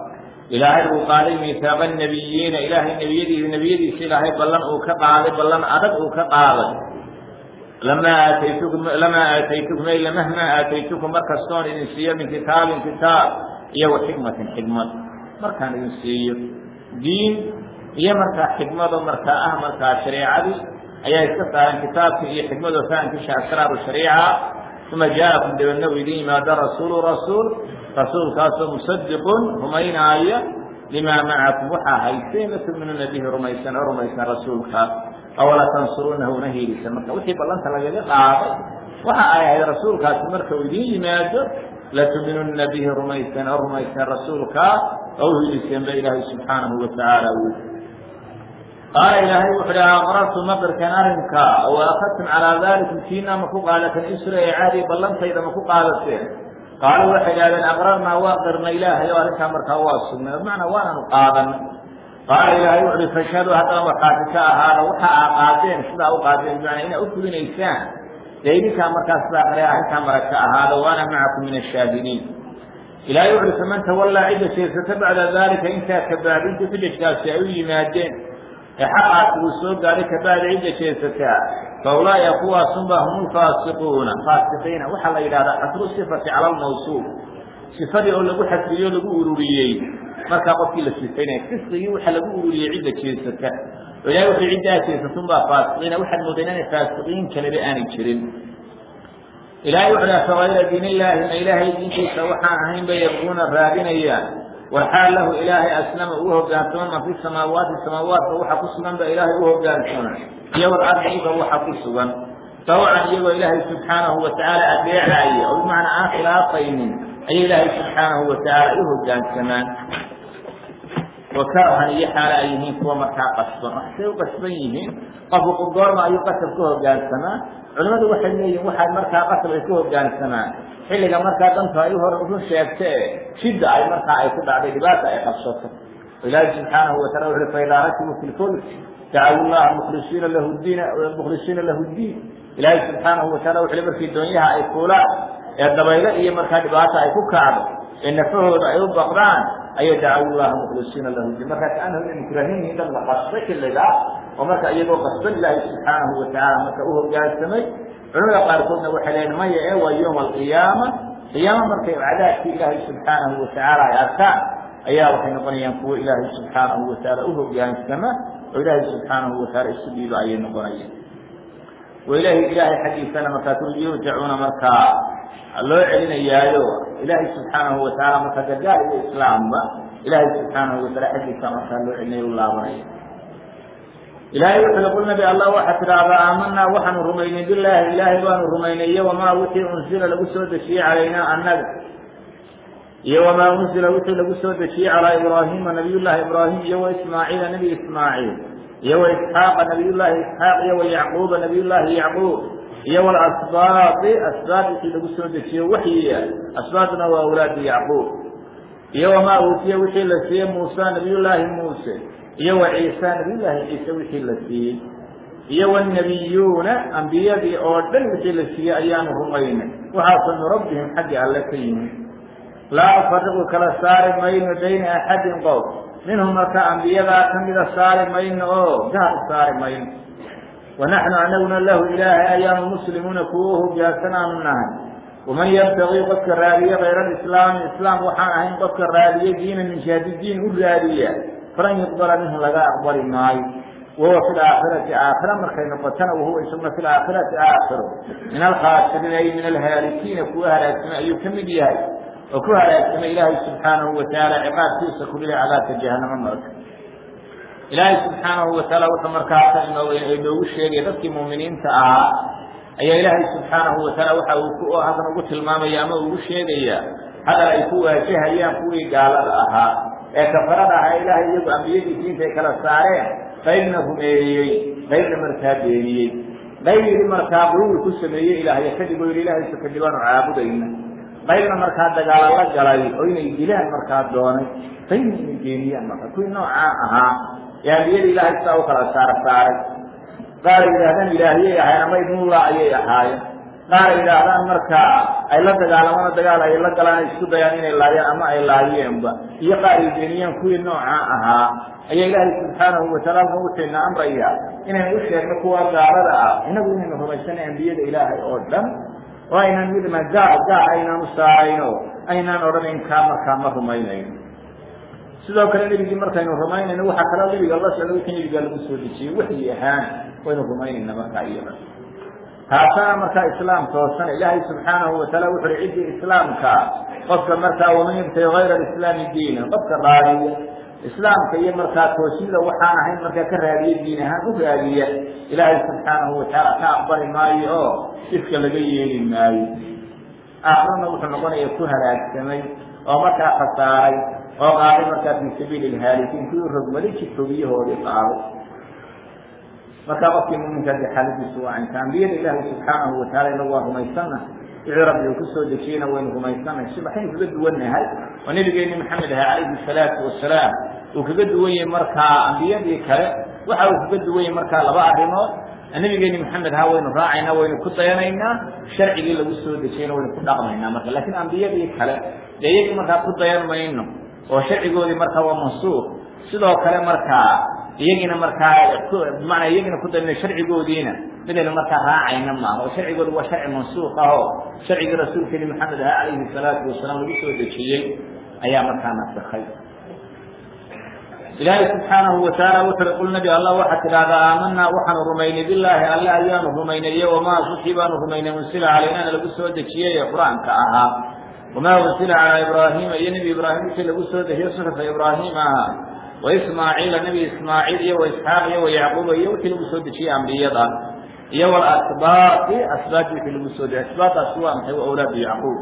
ilaahay uu qaaday miihaaqa nebiyiina ilaahay nebiyadiisa nebiyadiisa ilaahay ballan uu ka qaaday ballan adag uu ka qaaday lamaa aataytukum lamaa aataytukum ay lamahmaa aataytukum markastoon idin siiyo min kitaabin kitaab iyo wa xikmatin xikmad markaan idin siiyo diin iyo markaa xikmado markaa ah markaa shareecadii ayaa iska saaran kitaabkii iyo xikmadoo fahamkiisha asraaru shariica uma jaakum dabeedna u idin yimaado rasuulu rasuul rasuulkaasoo musadiqun rumaynaaya limaa macakum waxaa hayseen latuminuuna bihi rumaysan oo rumaysan rasuulka awala tansuruunahu una hiilisa marka wixii ballanta lagaga qaaday waxa ay ahayd rasuulkaasi marka uu idin yimaado latuminunna bihi rumaysan oo rumaysan rasuulka oo uhiiliseen ba ilaahay subxaanahu watacaala uu qaala ilaahay wuxu uhi aqrartu maqirkan arrinka o akadtum calaa dalikum kiina ma ku qaadateen isra ee caadi ballantayda ma ku qaadateen qaaluu waxay idhahdeen aqrarnaa waa qirna ilaahay oo arrinkaa markaa waa sugnay bimacnaa waananu qaadanay qaala ilaahay wuxu uhi fashhaduu haddana waxaasi ka ahaada waxa aa qaadeen sidaa u qaadeen bimacnaa inaa u fulinaysaan dee idinkaa markaa sidaa qare arrinkaa marag ka ahaada waana macakum min ashaahidiin ilaahay wuxu uhi faman tawallaa cidda jeesata bacda daalika intaa kabaabintii xujajkaasi ay u yimaadeen ee xaqaasi uu soo gaaray kabacda cidda jeesataa fa ulaaika kuwaasunba hum lfaasiquuna faasiqiina waxaa la yidhahdaa xasru sifati cala lmawsuuf sifadii oo lagu xasriyo lagu ururiyey markaa qofkii la sifaynaya fisqigii waxa lagu ururiyey cidda jeesata oo ilahay wuxuu ciddaa jeesatunbaa faasiqiina waxaad moodeen inay faasiqiin kaleba aanay jirin ilahay wuxu dhaha fagayra diin illaahi ma ilaahay diintiisa waxaan ahayn bay yabquuna raadinayaan walxaal lahu ilaahay aslama uu hogaansama man fi samaawaati samaawaadka waxa ku sugan ba ilaahay u hogaansama iyo walardi dhulka waxa ku sugan tawcan iyagoo ilaahay subxaanahu watacaala adeecaaya oo bimacnaa aan khilaafaynin ayay ilaahay subxaanahu watacaala u hogaansamaan wakarhan iyo xaala ay yihiin kuwa markaa qasban waxsay u qasban yihiin qofku goorma ayuu qasab ka hogaansamaa culimmadu waxay leeyihin waxaad markaa qasab ay ku hogaansamaan xilliga markaa dantu ay hor run sheegta e shidda ay markaa ay ku dhacday dhibaata ay qabsato ilaahi subxaanahu watacala wuxu uhi faidaa rakibu fi lfulk dacawu llaha mukhlisiina lahu diin mukhlisiina lahu diin ilaahi subxaanahu watacala wuxu uhi markii doonyaha ay fuulaan ee dabaylo iyo markaa dhibaata ay ku kacdo ee nafahooda ay u baqdaan ayay dacawu llaha mukhlisiina lahu diin markaa kaanahum inay mukrahiin dad la qasbay xilliga oo marka iyagoo qasban ilaahi subxaanahu watacaala marka u hogaansamay culamada qaarkoodna waxay leeyiin maya ee waa yowma alqiyaama qiyaama markay cadaabkii ilaahay subxaanahu watacaala ay arkaan ayaa waxay noqonayaan kuwo ilaahay subxaanahu watacaala u hogaansama oo ilaahay subxaanahu watacaala isu dhiibo ayay noqonayaan wa ilahi ilaahay xaggiisana markaa yurjacuuna markaa loo celinayaayo ilaahay subxaanahu watacaala markaa gargaar iyo islaamba ilaahay subxaanahu wataala xaggiisa markaa loo celinayo u laabanaya ilaahay wuxuu qul nabi allah waxaa tidhaahdaa aamanaa waxaanu rumaynay bilaahi ilaahay baanu rumaynay iyo wamaa wixii unsila lagu soo dejiyey calaynaa annaga iyo wamaa unsila wixii lagu soo dejiyey calaa ibraahiima nabiyullaahi ibraahim iyo wa ismaaciila nebi ismaaciil iyo wa isxaaqa nabiyullaahi isxaaq iyo wa yacquuba nabiyullaahi yacquub iyo walasbaadi asbaad wixii lagu soo dejiye waxyiya asbaadna waa awlaadi yacquub iyo wamaa uutiya wixii la siiyey muusa nabiyullaahi muuse iyo wa ciisa nabiyullaahi ciise wixii la siiyey iyo wanabiyuuna ambiyadii oo dhan wixii la siiyey ayaanu rumaynay waxaasoo min rabbihim xaggi alle ka yimi laa nufariqu kala saari mayno bayna axadin qof minhum marka ambiyadaa ka mida saari mayno oo gaar u saari mayno wanaxnu anaguna lahu ilaahay ayaanu muslimuuna kuwo hogaansan aanu nahay waman yabtagii qofka raadiye kayra alislaami islaam waxaan ahayn qofka raadiye diina min jihadi diin u raadiya falan yuqbala minhu laga aqbali maayo wahuwa fi laakhirati aakhira markay noqotana wahuwa isaguna fi laakhirati aakhiro min alkhaasiriin ay min alhaalikiina kuwa halaagsamay ayuu ka mid yahay oo ku halaagsamay ilaahay subxaanahu watacaala ciqaabkiisa ku dhilay cadaabka jahanamo marka ilaahay subxaanahu watacaala wuxuu markaasa inoogu sheegay dadkii muuminiinta ahaa ayaa ilaahay subxaanahu watacaala waxa uu ku halkan ugu tilmaamaya ama ugu sheegaya hadal ay ku waajahayaan kuwii gaalada ahaa ee kafarada ahaa ilaahay iyagu ambiyadiisi intay kala saareen qaybna rumeeyey qaybna markaa beeniyey qayb yidhi markaa quluwi ku sameeyey ilaahyo kadib oo yidhi ilahay kadib aanu caabudayna qaybna markaa dagaalo la galay oo inay dilaan markaa doonay qaybna inay beeniyaan marka kuwii noocaa ahaa ee ambiyada ilaahay sidaa u kala saar saaray qaar yidhaahdaan ilaahyay ahayen ama ibnullah ayay ahaayeen qaar ay yidhaahdaan marka ay la dagaalamana dagaal ay la galaan ay isku dayaan inay laayaan ama ay laayeenba iyo qaar ay beeniyaan kuwii nooca ahaa ayaa ilaahay subxaanahu wataala halkan wuxuuna amraya inaynu u sheegno kuwa gaalada ah inagu inaynu rumaysanay ambiyada ilaahay oo dhan oo aynaan midna gaal gaal aynaan u saarayno aynaan odhanayn kaa markaa ma rumaynayno sidoo kale nebigii markaynu rumaynayno waxaa kaloo nebiga la socda wixii nebigaa lagu soo dejiyey waxyi ahaan waynu rumaynayna markaa iyada taasana markaa islaam toosana ilaahay subxaanahu wataala wuxu uhi ciddii islaamka qofka markaa waman yabtagi hayra alislaami diinan qofka raadiya islaamka iyo markaa toosnida waxaan ahayn markaa ka raadiya diin ahaan u raadiya ilaahay subxaanahu watacaala ka aqbali maayo oo ifka laga yeeli maayo aakrana wuxuu noqonaya ku halaagsamay oo markaa khasaaray oo qaaday markaa fii sabiili lhaalikiin kuwii rogmaday jidfogiyahoodii qaaday markaa qofkii muminka de xaaladiisu waa inta ambiyada ilaahay subxaanahu wataala inagu waa rumaysanna wixii rabbi uu kusoo dejiyeyna waynu rumaysanay si maxaynu kaga duwannahay oo nabigeeni maxamed aha calayhi salaatu wasalaam uu kaga duwan yahay markaa ambiyadii kale waxa uu kaga duwan yahay markaa laba arrimood nabigeeni maxamed ha waynu raacaynaa waynu ku dayanaynaa sharcigii lagu soo dejiyeyna waynu ku dhaqmaynaa marka lakiin ambiyadii kale dee iyagii markaa ku dayan mayno oo sharcigoodii markaa waa mansuuq sidoo kale markaa iyagiina markaa bimacnaa iyagiina ku dayno sharcigoodiina midaynu markaa raacayna maaha oo sharcigoodu waa sharci mansuuq ah oo sharcigii rasuulkeeni maxamed aha calayhi salaatu wasalaam lagu soo dejiyey ayaa markaa nasakhay ilaahay subxaanahu wataala wuxu uhi qul nabi allah waxaad tidhaahdaa aamanaa waxaanu rumaynay bilaahi alle ayaanu rumaynay iyo wamaa wixii baanu rumaynay unsila calaynana lagu soo dejiyey ee qur-aanka ahaa wamaa unsila calaa ibraahiima iyo nebi ibraahim wixii lagu soo dejiye suxufa ibraahim ahaa waismaaciila nebi ismaaciil iyo waisxaaq iyo wayacquuba iyo wixii lagu soo dejiyey ambiyada iyo walasbaaqi asbaaqi wixii lagu soo dejiyey asbaaqaasi waa maxay waa awlaadu yacquub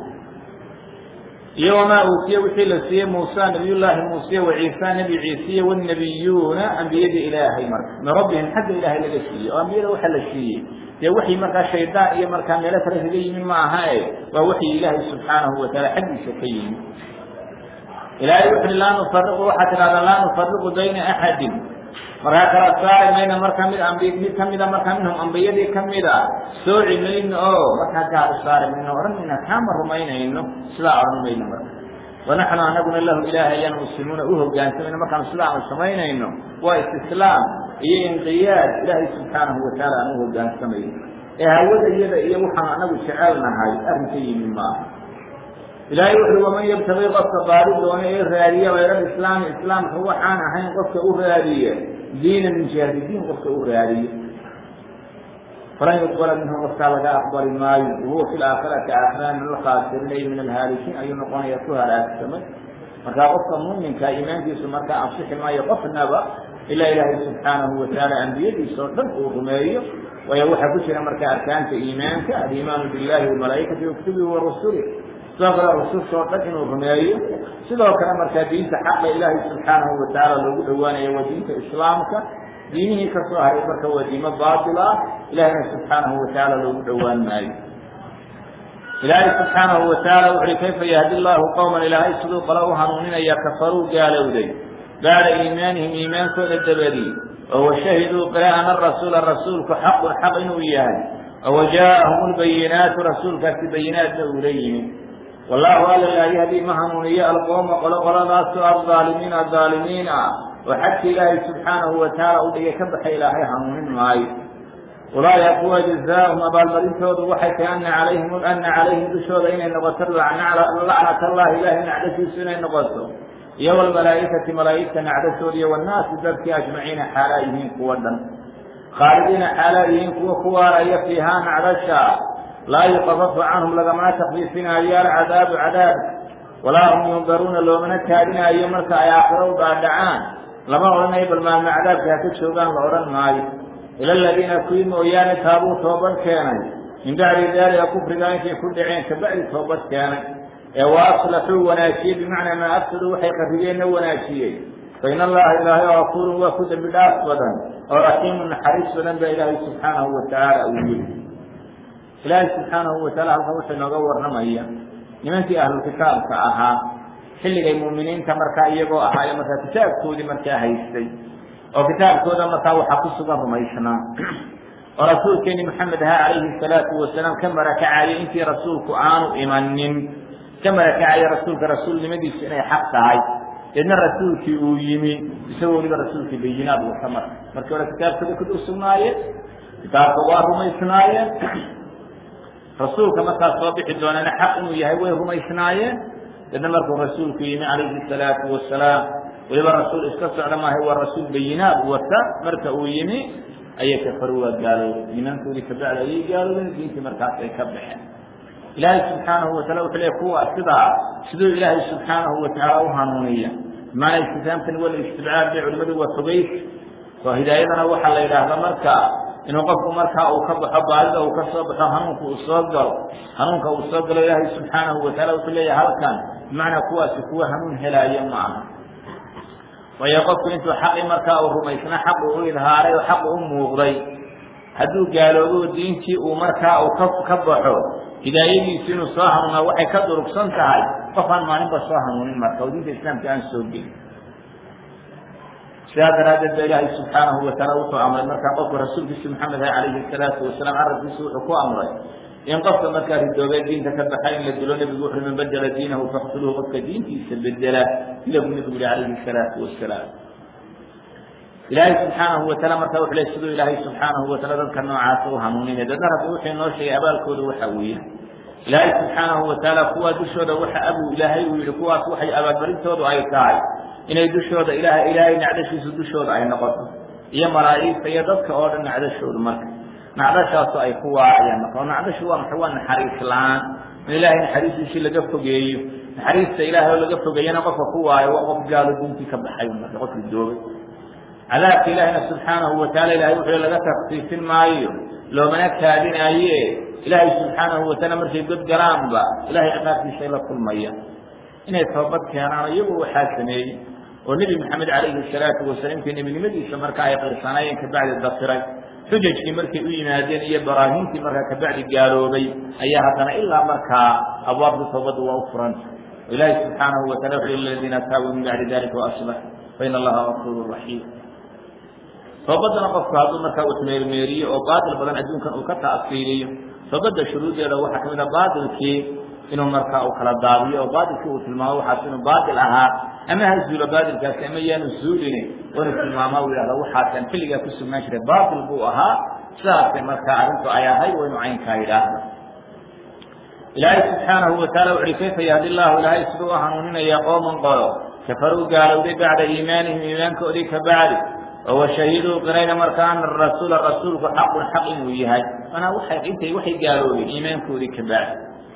iyo wamaa uutiye wixii la siiyey muusa nabiyullaahi muuse waciisa nebi ciisiye wanabiyuuna ambiyadii ilaahay marka min rabbihim xagga ilaahay laga siiyey oo ambiyada waxa la siiyey dee waxii markaa shaydaan iyo markaa meelo kale kaga yimi ma aha e waa waxii ilaahay subxaanahu wataala xaggiisa ka yimi ilaahay wuxuui laa nufariqu waxaa tidhahdaa laa nufariqu bayna axadin markaa kala saari mayna markaa mid ambi mid kamida markaa minhum ambiyadii kamida sooci mayno oo markaa gaar u saari mayno odhan mayna kaama rumaynayno sidaa odhan mayno marka wanaxnu anaguna lahu ilaahay ayaan muslimuuna u hogaansamayno markaanu sidaanu samaynayno waa istislaam iyo inqiyaad ilaahay subxaanahu wataala aan u hogaansamayno ee hawada iyada iyo waxaanu anagu jecelnahay arrinka yimi maaha ilaahay wuxuui waman yabtagi qofka baari doona ee raadiya hayra islaami islaamka waxaan ahayn qofka u raadiye diina min jihati diin qofka u raadiye falan yuqbala minhu qofkaa laga aqbali maayo wahuwa fi laakhirati aakhira min alkhaasiriin ay min alhaalikiin ayuu noqonaya ku halaagsamay markaa qofka muminka iimaankiisu markaa ansixi maayo qofnaba ilaa ilaahay subxaanahu wataala ambiyadiisa oo dhan uu rumeeyo waayo waxaa ku jira markaa arkaanta iimaanka aliimaanu billahi wamalaa'ikati wakutubihi warusuli sidoo kale rususha oo dhan inuu rumeeyo sidoo kale markaa diinta xaqa ilaahay subxaanahu watacaala loogu dhowaanayo waa diinta islaamka diinihii ka soo haray marka waa diimo baatil ah ilahayna subxaanahu watacaala loogu dhowaan maayo ilaahay subxaanahu wataala wuxuui kayfa yahdi llahu qowman ilaahay siduu qale u hanuuninaya kafaruu gaalowday bacda iimaanihim iimaankooda dabadii oo washahiduu qile ana rasuula rasuulku xaqun xaq inuu yahay oo wajaa'ahum lbayinaatu rasuulkaasi bayinaadna uula yimid wallahu alla laa yahdi ma hanuuniyo alqowma qolo qoladaasoo alظaalimiina aalimiin ah oo xagka ilaahay subxaanahu watacaala u dhigay ka baxay ilaahay hanuunin maayo ulaaika kuwa jazaahum abaalmarintoodu waxay tahay ana calayhim ana calayhim dushooda inay noqoto lacnat allahi ilahay nacdasiisu inay noqoto iyo wlmalaa'ikati malaa'igta nacdasooda iyo wanaasi dadkii ajmaciina xaalaa yihiin kuwa dhan khaalidiina xaalaa yihiin kuwa ku waaraya fiihaa nacdasha laa yukafafu canhum lagamana takfiifinaayo alcadaabu cadaab walaa hum yundaruuna loomana kaadinaayo marka ay aakhiro u dhaadhacaan lama odhanayo bal maalma cadaabka haka joogaan la odhan maayo ila aladiina kuwii mooyaane taabuu toobad keenay min bacdi daalika kufrigaa intay ku dhaceen kabacdi toobad keenay ee wa aslaxuu wanaajiyey bimacnaa maa afsaduu waxay qarrigeenna wanaajiyey fa in allaha ilaahay oo afuurun waa ku dembi dhaaf badan oo raxiimun naxariis badan baa ilaahay subxaanahu watacaala uu yiri ilaahay subxaanahu wataala halkan wuxuu inooga warramaya nimankii ahlulkitaabka ahaa xilligay muuminiinta markaa iyagoo ahaayo markaa kitaabkoodii markaa haystay oo kitaabkooda markaa waxaa ku sugan rumaysnaa oo rasuulkeeni maxamed ahaa calayhi salaatu wasalaam ka marakacayay intii rasuulku aanu imanin ka marakacaya rasuulka rasuulnimadiisu inay xaq tahay deedna rasuulkii uu yimi isagoo weliba rasuulkii bayinaad wata marka markii hore kitaabkooda ku dul sugnaayeen kitaabka waa rumaysnaayeen rasuulka markaas soo bixi doonana xaq inuu yahay way rumaysnaayeen deedna markuu rasuulku yimi calayhi salaatu wasalaam weliba rasuul iska socda maahay waa rasuul bayinaad wata marka uu yimi ayay kafaru waa gaaloobeen iimaankoodii kabacdi ayay gaaloobeen diintii markaas ay ka baxeen ilaahay subxaanahu watacala wuxuu leey kuwa sidaa siduu ilaahay subxaanahu watacaala u hanuuniya bimaanaa istifaamtani wala istibcaad bay culimadu waa fogeys oo hidaayadana waxaa la yidhaahda marka inuu qofku markaa uu ka baxo baadida uu ka soo baxo hanuunka uu soo galo hanuunka uu soo galo ilaahay subxaanahu wataala wuxuu leeyahay halkan bimacnaa kuwaasi kuwa hanuun helaayo ma aha waayo qofku intuu xaqii markaa uu rumaysna xaqu u idhaaray oo xaqu u muuqday hadduu gaaloobo diintii uu markaa uu ka ka baxo hidaayadiisu inuu soo hanuunaa waxay ka durugsan tahay qof aan maalinba soo hanuunin marka oo diinta islaamka aan soo gelin sidaa daraaddeed ba ilaahay subxaanahu wataala wuxuu amray markaa qofku rasuulkiisi maxamed ah calayhi salaatu wasalaam carabkiisu wuxuu ku amray in qofka markaa ridoobee diinta ka baxa in la dilo nebigu wuxuu man bedela diinahu faqtuluhu qofka diintiisa bedela ila buu nebigu yihi calayhi salaatu wasalaam ilaahay subxaanahu wataala markaa wuxuu le siduu ilaahay subxaanahu wataala dadka noocaasa u hanuuninay dadna rabbi wuxuu inoo sheegay abaalkooda waxa weeye ilaahay subxaanahu wataala kuwaa dushooda waxa abuu ilaahay uu yihi kuwaas waxay abaalmarintoodu ay tahay inay dushooda ilaah ilaahay nacdashiisu dushooda ay noqoto iyo malaa'igta iyo dadka oo dhan nacdashoodu marka nacdashaasu ay ku waacayaan marka oo nacdashu waa maxay waa naxariis la-aan in ilaahay naxariistiisii laga fogeeyo naxariista ilaahay oo laga fogeeyana qofka ku waayo waa qof gaalo diintii ka baxay marka qof ridoobay cadaabka ilaahayna subxaanahu wataala ilahay wuxuu laga taksiifin maayo loomana kaadinaaye ilaahay subxaanahu wataala markay god galaanba ilahay ciqaabtiisa ay la kulmaya inay toobad keenaan iyagu waxaa sameeyey oo nebi maxamed calayhi salaatu wasalaam intii nebinimadiisa marka ay qirsanaayeen kabacdi dafiray xujajkii markay u yimaadeen iyo baraahiintii markaa kabacdi gaaloobay ayaa haddana ilaa markaa abwaabta toobadda waa u furanta oo ilaahi subxaanahu wataala wuxuu liladiina taabuu min bacdi dalika waaslax faina allaha gafuuru raxiim toobadana qofku hadduu markaa uu meermeeriyo oo baatil badan adduunkan uu ka ta'siiliyo toobadda shuruudeeda waxaa kamid a baatilkii inuu markaa uu kala daadiyo oo baatilkii uu tilmaamo waxaas inuu baatil ahaa ama ha zuulo baatilkaasi ama yaanu zuulini oo inuu tilmaama uu yidhahdo waxaasaan xilligaa ku sugnaan jiray baatil buu ahaa sidaasay markaa arrintu ay ahayd waa inuu caynkaa yidhaahdo ilaahay subxaanahu wataala wuxuhi kayfa yahdi llahu ilaahay siduu u hanuuninaya qooman qolo kafaruu gaalowday bacda iimaanihim iimaankoodii ka bacdi oo washahiduu qirayna marka ana rasuula rasuulku xaqun xaq inuu yahay manaa waxay intay waxay gaaloobeen iimaankoodii ka bacdi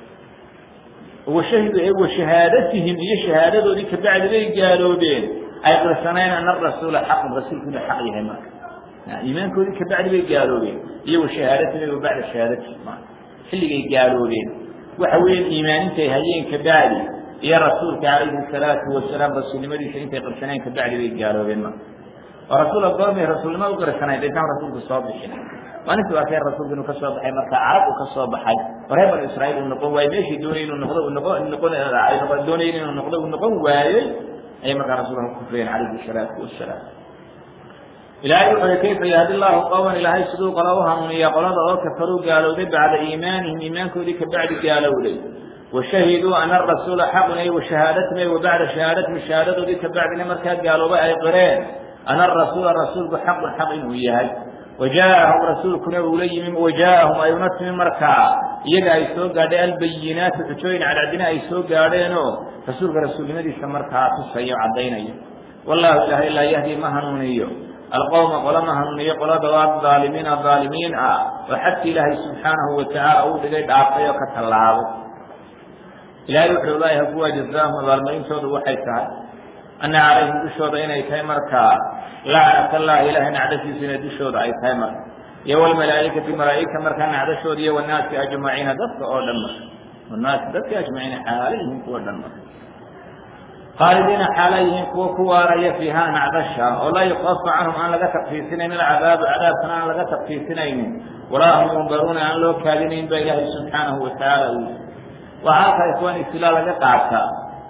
washahidu ee washahaadatihim iyo shahaadadoodii ka bacdi bay gaaloobeen ay qirsaneen ana rasuula xaqun rasuulku inuu xaq yahay marka iimaankoodii ka bacdi bay gaaloobeen iyo washahaadatihim bacda shahaadatihim xilligay gaaloobeen waxa weeyaan iimaanintay hayeen ka bacdi iyo rasuulka calayhi salaatu wasalaam rasuulnimadiisa intay qirsaneen ka bacdi bay gaaloobeen marka oo rasuul adoomay rasuulnimo u qirsanay daytaan rasuulku soo bixin maalintii waa kee rasuulku inuu ka soo baxay marka carab uu ka soo baxay oo reer banu israa'iil uu noqon waayey meeshii doonayay inuu noqdo uu noqon noqon ay noqon doonayeen inuu noqdo uu noqon waayey ayay markaa rasuulka ku kufriyeen calayhi salaatu wasalaam ilaahay wuxuu yihi kayfa yahdi llahu qowman ilaahay siduu qola u hanuuniya qolada oo kafaruu gaalowday bacda iimaanihim iimaankoodii ka bacdi gaalowday washahiduu ana arasuula xaqun ay washahaadatihim ay wabacda shahaadatihim shahaadadoodii ka bacdina markaa gaaloobay ay qireen ana arasuula rasuulku xaqun xaq inuu yahay wajaa'ahum rasuulkuna uula yimi wajaa'ahum ay una timi markaa iyaga ay soo gaadhay albayinaatu xujooyin cadcadina ay soo gaadheenoo rasuulka rasuulnimadiisa markaa tusayo caddaynaya wallahu ilaahay laa yahdi ma hanuuniyo alqowma qola ma hanuuniyo qolada waa aalimiina aalimiin ah oo xadki ilaahay subxaanahu watacaala uu dhigay dhaafay oo ka tallaabay ilahay wuxuu leeyahay kuwa jazaahum abaalmarintoodu waxay tahay ana calayhim dushooda inay tahay markaa lacnat allahi ilahay nacdashiisu inay dushooda ay tahay marka iyo walmalaaikati malaaigta markaa nacdashooda iyo wanaasi ajmaciina dadka oo dhan marka wanaasi dadka ajmaciina xaalayihiin kuwa dhan marka khaalidiina xaala yihiin kuwa ku waaraya fiiha nacdasha oo laa yukafa canhum aan laga takfiisinaynin alcadaabu cadaabkana aan laga takfiisinaynin walaa hum yundaruuna aan loo kaadinayn ba ilaahay subxaanahu watacaala uu waa halkaa ikhwaan ibtilaa laga qaataa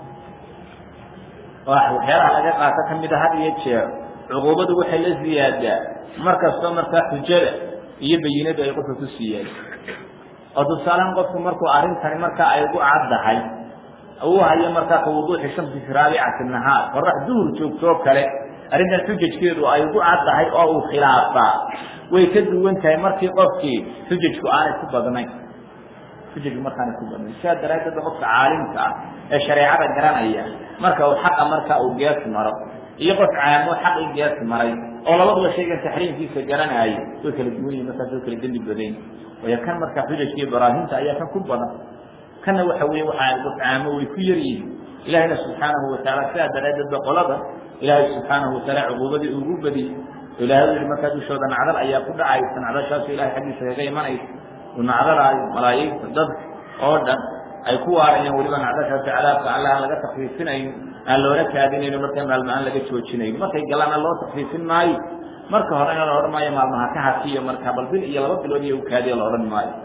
waxyaalaha laga qaato ka mida had iyo jeer cuquubadu waxay la ziyaadaa mar kastoo markaa xujada iyo bayinadu ay qofka ku siiyeen oo tusaalean qofku markuu arrintani markaa ay ugu caddahay uu hayo markaa ka wuduuxi shamsi fi raabicati nahaar qorax duhur joogtoo kale arrintan xujajkeedu ay ugu caddahay oo uu khilaafaa way ka duwan tahay markii qofkii xujajku aanay ku badnayn xujajku markaanay ku badnayn sidaa daraaddeed qofka caalimka ah ee shareecada garanaya marka uu xaqa markaa uu gees maro iyo qof caamo xaqii gees maray oo labaduba shaygan taxriimkiisa garanaayo way kala duwan yihin markaas way kala dembi badayn waayo kan markaa xujajka iyo baraahinta ayaa kan ku badan kanna waxa weeye waxaa qof caamo way ku yar yihiin ilaahayna subxaanahu watacaala sidaa daraaddeed ba qolada ilaahay subxaanahu wataala cuquubadii ugu badiyey ilahay u yihi markaa dushooda nacdal ayaa ku dhacaysa nacdashaasu ilahay xaggiisa kaga imanaysa uu nacdalaayo malaa'igta dadka oo dhan ay ku waarayaan weliba nacdashaasi cadaabka alla aan laga takfiifinayn aan loola kaadinayno markaa maalmo aan laga joojinayn markay galaana loo takfiifin maayo marka horena la odhan maayo maalmaha ka hakiyo markaa bal bil iyo laba bilood iyo ukaadiya la odhan maayo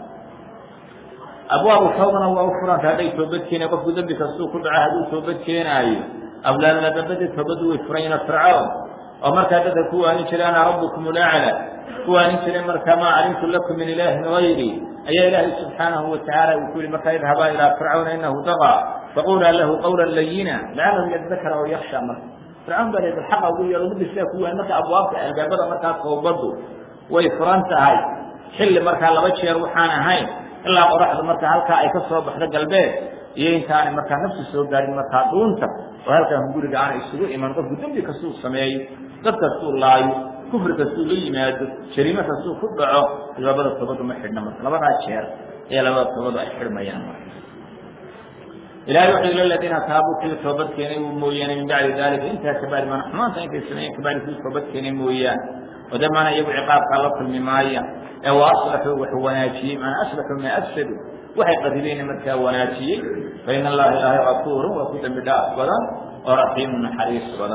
abwaabu tawbana waa u furanta hadday toobad keena qofku dembi kastuu ku dhaco hadduu toobad keenaayo ablaadna dambadii toobaddu way furayna fircoon oo markaa dadka ku waanin jiray ana rabbukum ulacla ku waanin jiray markaa maa calimtu lakum min ilaahin gayri ayaa ilaahay subxaanahu watacaala uu ku yihi markaa idhabaa ilaa fircawna inahu dagaa faqulaa lahu qawla layina lacalahu yadakara oo yaksha marka fircawn baa leedahay xaqa ugu yeelo mudda sidaa ku waan marka abwaabta albaabada markaa toobaddu way furan tahay xilli markaa laba jeer waxaan ahayn ilaa qoraxda marka halkaa ay ka soo baxdo galbeed iyo intaanay markaa nafsi soo gaarin markaa dhuunta oo halkaan guriga aanay isugu iman qofku dembi kastuu sameeyo dad kastuu laayo kufri kastuu la yimaado jariimo kastuu ku dhaco labada toobadu ma xidhna marka labadaa jeer ayaa labada toobadu ay xidhmayaan marka ilahay wuxuu ila ladiina taabuu kuwii toobad keenay mooyaane min bacdi dalika intaa kabacdi mana xumaanta intay sameeyeen kabacdi kuwii toobad keenay mooyaane ودمنا يبو عقابك الله كل ممايا أو أصلحوا وحواناتي من أصلحوا ما أفسدوا وحي قتلين مركا وناتي فإن الله إله غفور وكل بداء بضا ورحيم حريص بضا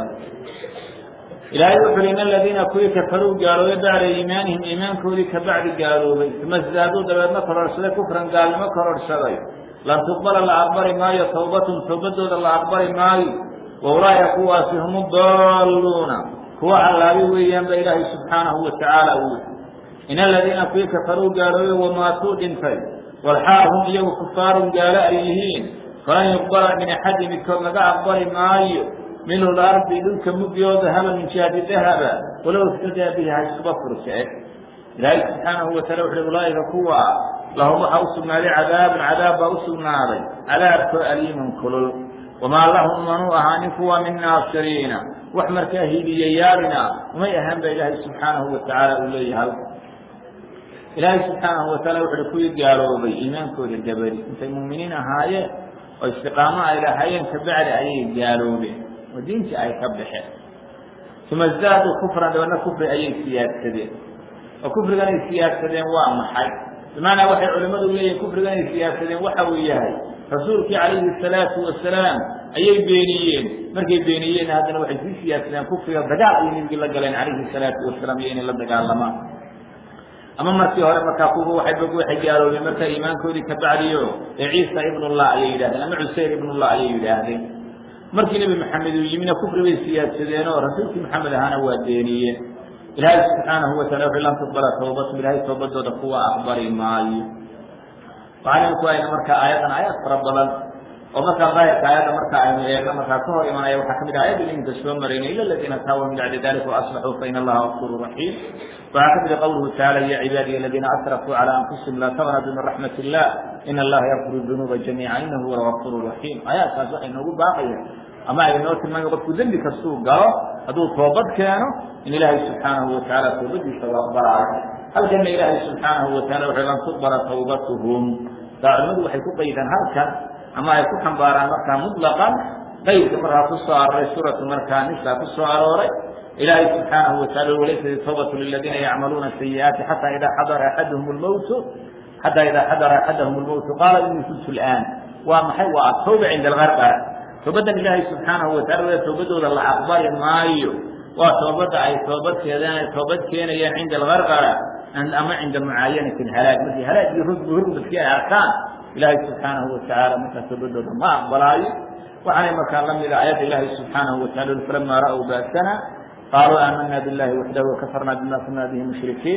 إلهي وحرين الذين كوي كفروا قالوا يدعى إيمانهم إيمان كوري كبعد قالوا ثم ازدادوا دبرنا كررسل كفرا قال ما كررسل لن تقبل الأكبر ماي توبة توبة الأكبر ماي وأولئك هم الضالون kuwa callaabi weeyaan ba ilaahay subxaanahu watacaala uu in aladiina kuwii kafaruu gaalooye wamaatuu dhintay walxaal hum iyagu kufaarun gaalo ay yihiin falan yuqbala min axadi midkood laga aqbali maayo minhu lardi dhulka mugyooda haba min jihati dahaba walow iftadaa bihi ha iskuba furse ilaahay subxaanahu wataala wuxuui ulaaika kuwa lahum waxaa u sugnaaday cadaabun cadaab baa u sugnaaday cadaabkoo aliimun kulul wamaa lahum manuu ahaanin kuwa min naasiriina wax markaa hiiliyayaalina umay ahaan ba ilaahay subxaanahu watacaala uu leeyahay ilaahay subxaanahu wataala wuxuui kuwii gaaloobay iimaankooda dabari intay muuminiin ahaayeen oo istiqaamo ay lahaayeen kabacdi ayay gaaloobeen oo diintii ay ka baxeen uma zaaduu kufran dabadna kufri ayay siyaadsadeen oo kufrigan ay siyaadsadeen waa maxay bimacnaa waxay culimmadu leeyihin kufrigan ay siyaadsadeen waxa uu yahay rasuulkii calayhi salaatu wasalaam ayay beeniyeen markay beeniyeen haddana waxay sii siyaadsadeen kufriga dagaal ayay nebigii la galeen calayhi salaatu wasalaam iyo inay la dagaalamaan ama markii hore markaa kuwa waxay bog waxay gaaloobeen markaa iimaankoodii ka bacdiyo ee ciisa ibnullah ayay yidhahdeen ama cuseyr ibnullah ayay yidhaahdeen markii nebi maxamed uu yimina kufri bay siyaadsadeen oo rasuulkii maxamed ahaana waa beeniyeen ilaahay subxaanahu wataala wuxuu lan tuqbala tawbatum ilaahay toobadooda kuwa aqbali maayo waxaan ku ayna markaa aayadan aayaad fara badan oo markaa daahirka aayadda marka aynu eegno markaa ka hor imanaya waxaa kamid ah aayadda iminka soo marayna ila aladiina taabuu min bacdi dalika waaslaxuu faina allaha gafuru raxiim waxaa kamid a qawluhu tacaala ya cibaadiya aladiina asrafuu cala anfusihim laa taqnaduu min raxmat illah ina allaha yakfiru dunuuba jamiica inahu huwa algafuru raxiim aayaadkaas waxay noogu baaqayaan ama ay noo tilmaamay qofku dembi kastuu galo hadduu toobad keeno in ilaahay subxaanahu watacaala toobadiisa u aqbalaayo halkana ilaahay subxaanahu wataala wuxuu lan tuqbala tawbatuhum taa culimadu waxay ku qaydaan halkan ama ay ku xambaaraan markaa mutlaqan qaydka markaa ku soo arooray suuratu markaa nisa ku soo arooray ilaahay subxaanahu wataala walaysat tawbatu liladiina yacmaluuna sayi'aati xataa idaa xadara axaduhum lmowtu xataa idaa xadara axadahum lmowtu qaala inii kuntu lآan waa maxay waa atawba cinda algarqara toobadan ilaahay subxaanahu wataala toobadooda la aqbali maayo waa toobadda ay toobad keedaan toobad keenayaan cinda algarqara ama cinda mucaayanati halaag markii halaag iyo rugbi hurmadkii ay arkaan ilaahay subxaanahu watacaala markaa toobadooda ma aqbalaayo waxaanay markaa la mida aayadda ilaahay subxaanahu wataala falamaa ra'w baasana qaaluu aamana billahi waxdahu wakafarna bima kuna bihi mushrikiin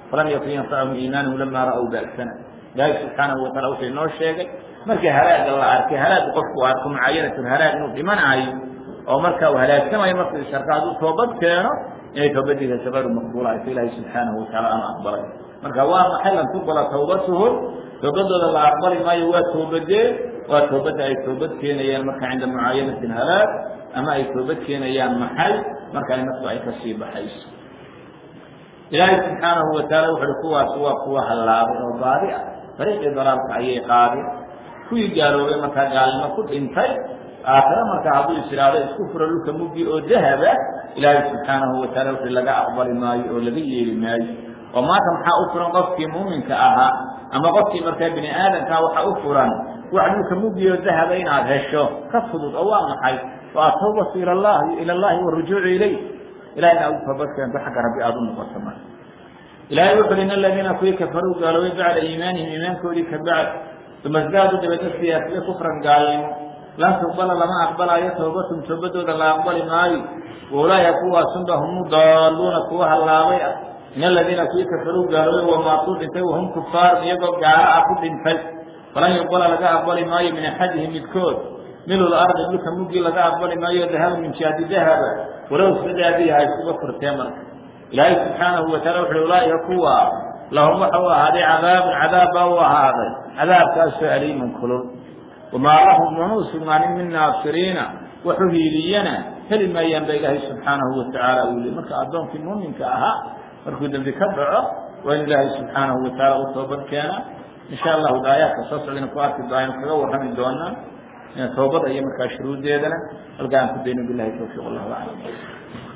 falam yakun yanfachum iimaanhum lama ra'w ba'sana ilaahay subxaanahu wataala wuxuu inoo sheegay markii halaaga la arkay halaaga qofku arko mucaayanatu halaag inuu dhimanayo oo marka uu halaagsamayo markuu isarka hadduu toobad keeno inay toobadiisa gayru maqbuula ayto ilaahay subxaanahu wataala aanu aqbalay marka waa maxay lan tuqbala tawbatuhum toobadooda la aqbali maayo waa toobadee waa toobadda ay toobad keenayaan marka cinda mucaayanati halaag ama ay toobad keenayaan maxay marka ay naftu ay kasii baxayso ilaahay subxaanahu wataala wuxu uhi kuwaas waa kuwa hallaabay oo baadi ah dariiqii dalaalka ayay qaadeen kuwii gaaloobay markaa gaalnimo ku dhintay aakhire markaa hadduu is idhaahdo isku furo dhulka muggi oo dahaba ilaahay subxaanahu wataala wuxuu laga aqbali maayo oo laga yeeli maayo oo maanta maxaa u furan qofkii muuminka ahaa ama qofkii markaa bini aadamkaa waxa u furan wax dhulka muggi oo dahaba inaad hesho ka fudud oo waa maxay waa atawbatu ila llahi ila allahi warujuucu ilayh ilahay inaad u toobad keento xagga rabbi aada u noqoto marka ilahay wuxu uhi in aladiina kuwii kafaruu gaaloobay bacda iimaanihim iimaankoodii ka bacd uma sdaadu dabeedna siyaasiye kufran gaalnimo lan tuqbala lama aqbalaayo toobatum toobadooda la aqbali maayo waulaaya kuwaasunba humu daaluuna kuwa hallaabay ah in aladiina kuwii kafaruu gaaloobay wamaatuu dhintay wahum kufaarun iyagoo gaalo ah ku dhintay falan yuqbala laga aqbali maayo min axadihim midkood milul ardi dhulka muggii laga aqbali maayo dahaba min jihadi dahaba walow sidaadii ha iskuga furtee marka ilaahay subxaanahu wataala wuxuui ulaaika kuwa lahum waxa u ahaaday cadaabun cadaab baa u ahaaday cadaabkaasoo aliimun kulul wamaa lahum mana u sugnaanin min naasiriina waxu hiiliyana heli maayaan ba ilaahay subxaanahu watacaala uu li marka addoonkii muuminka ahaa markuu dembi ka dhaco waa in ilaahay subxaanahu wataala u toobad keena insha allahu daayaadka soo socdayna ku arki doaynu kaga warrami doonaa toobada iyo markaa shuruuddeedana halka aan ku dayno bilahi tawfiiq allahu aclam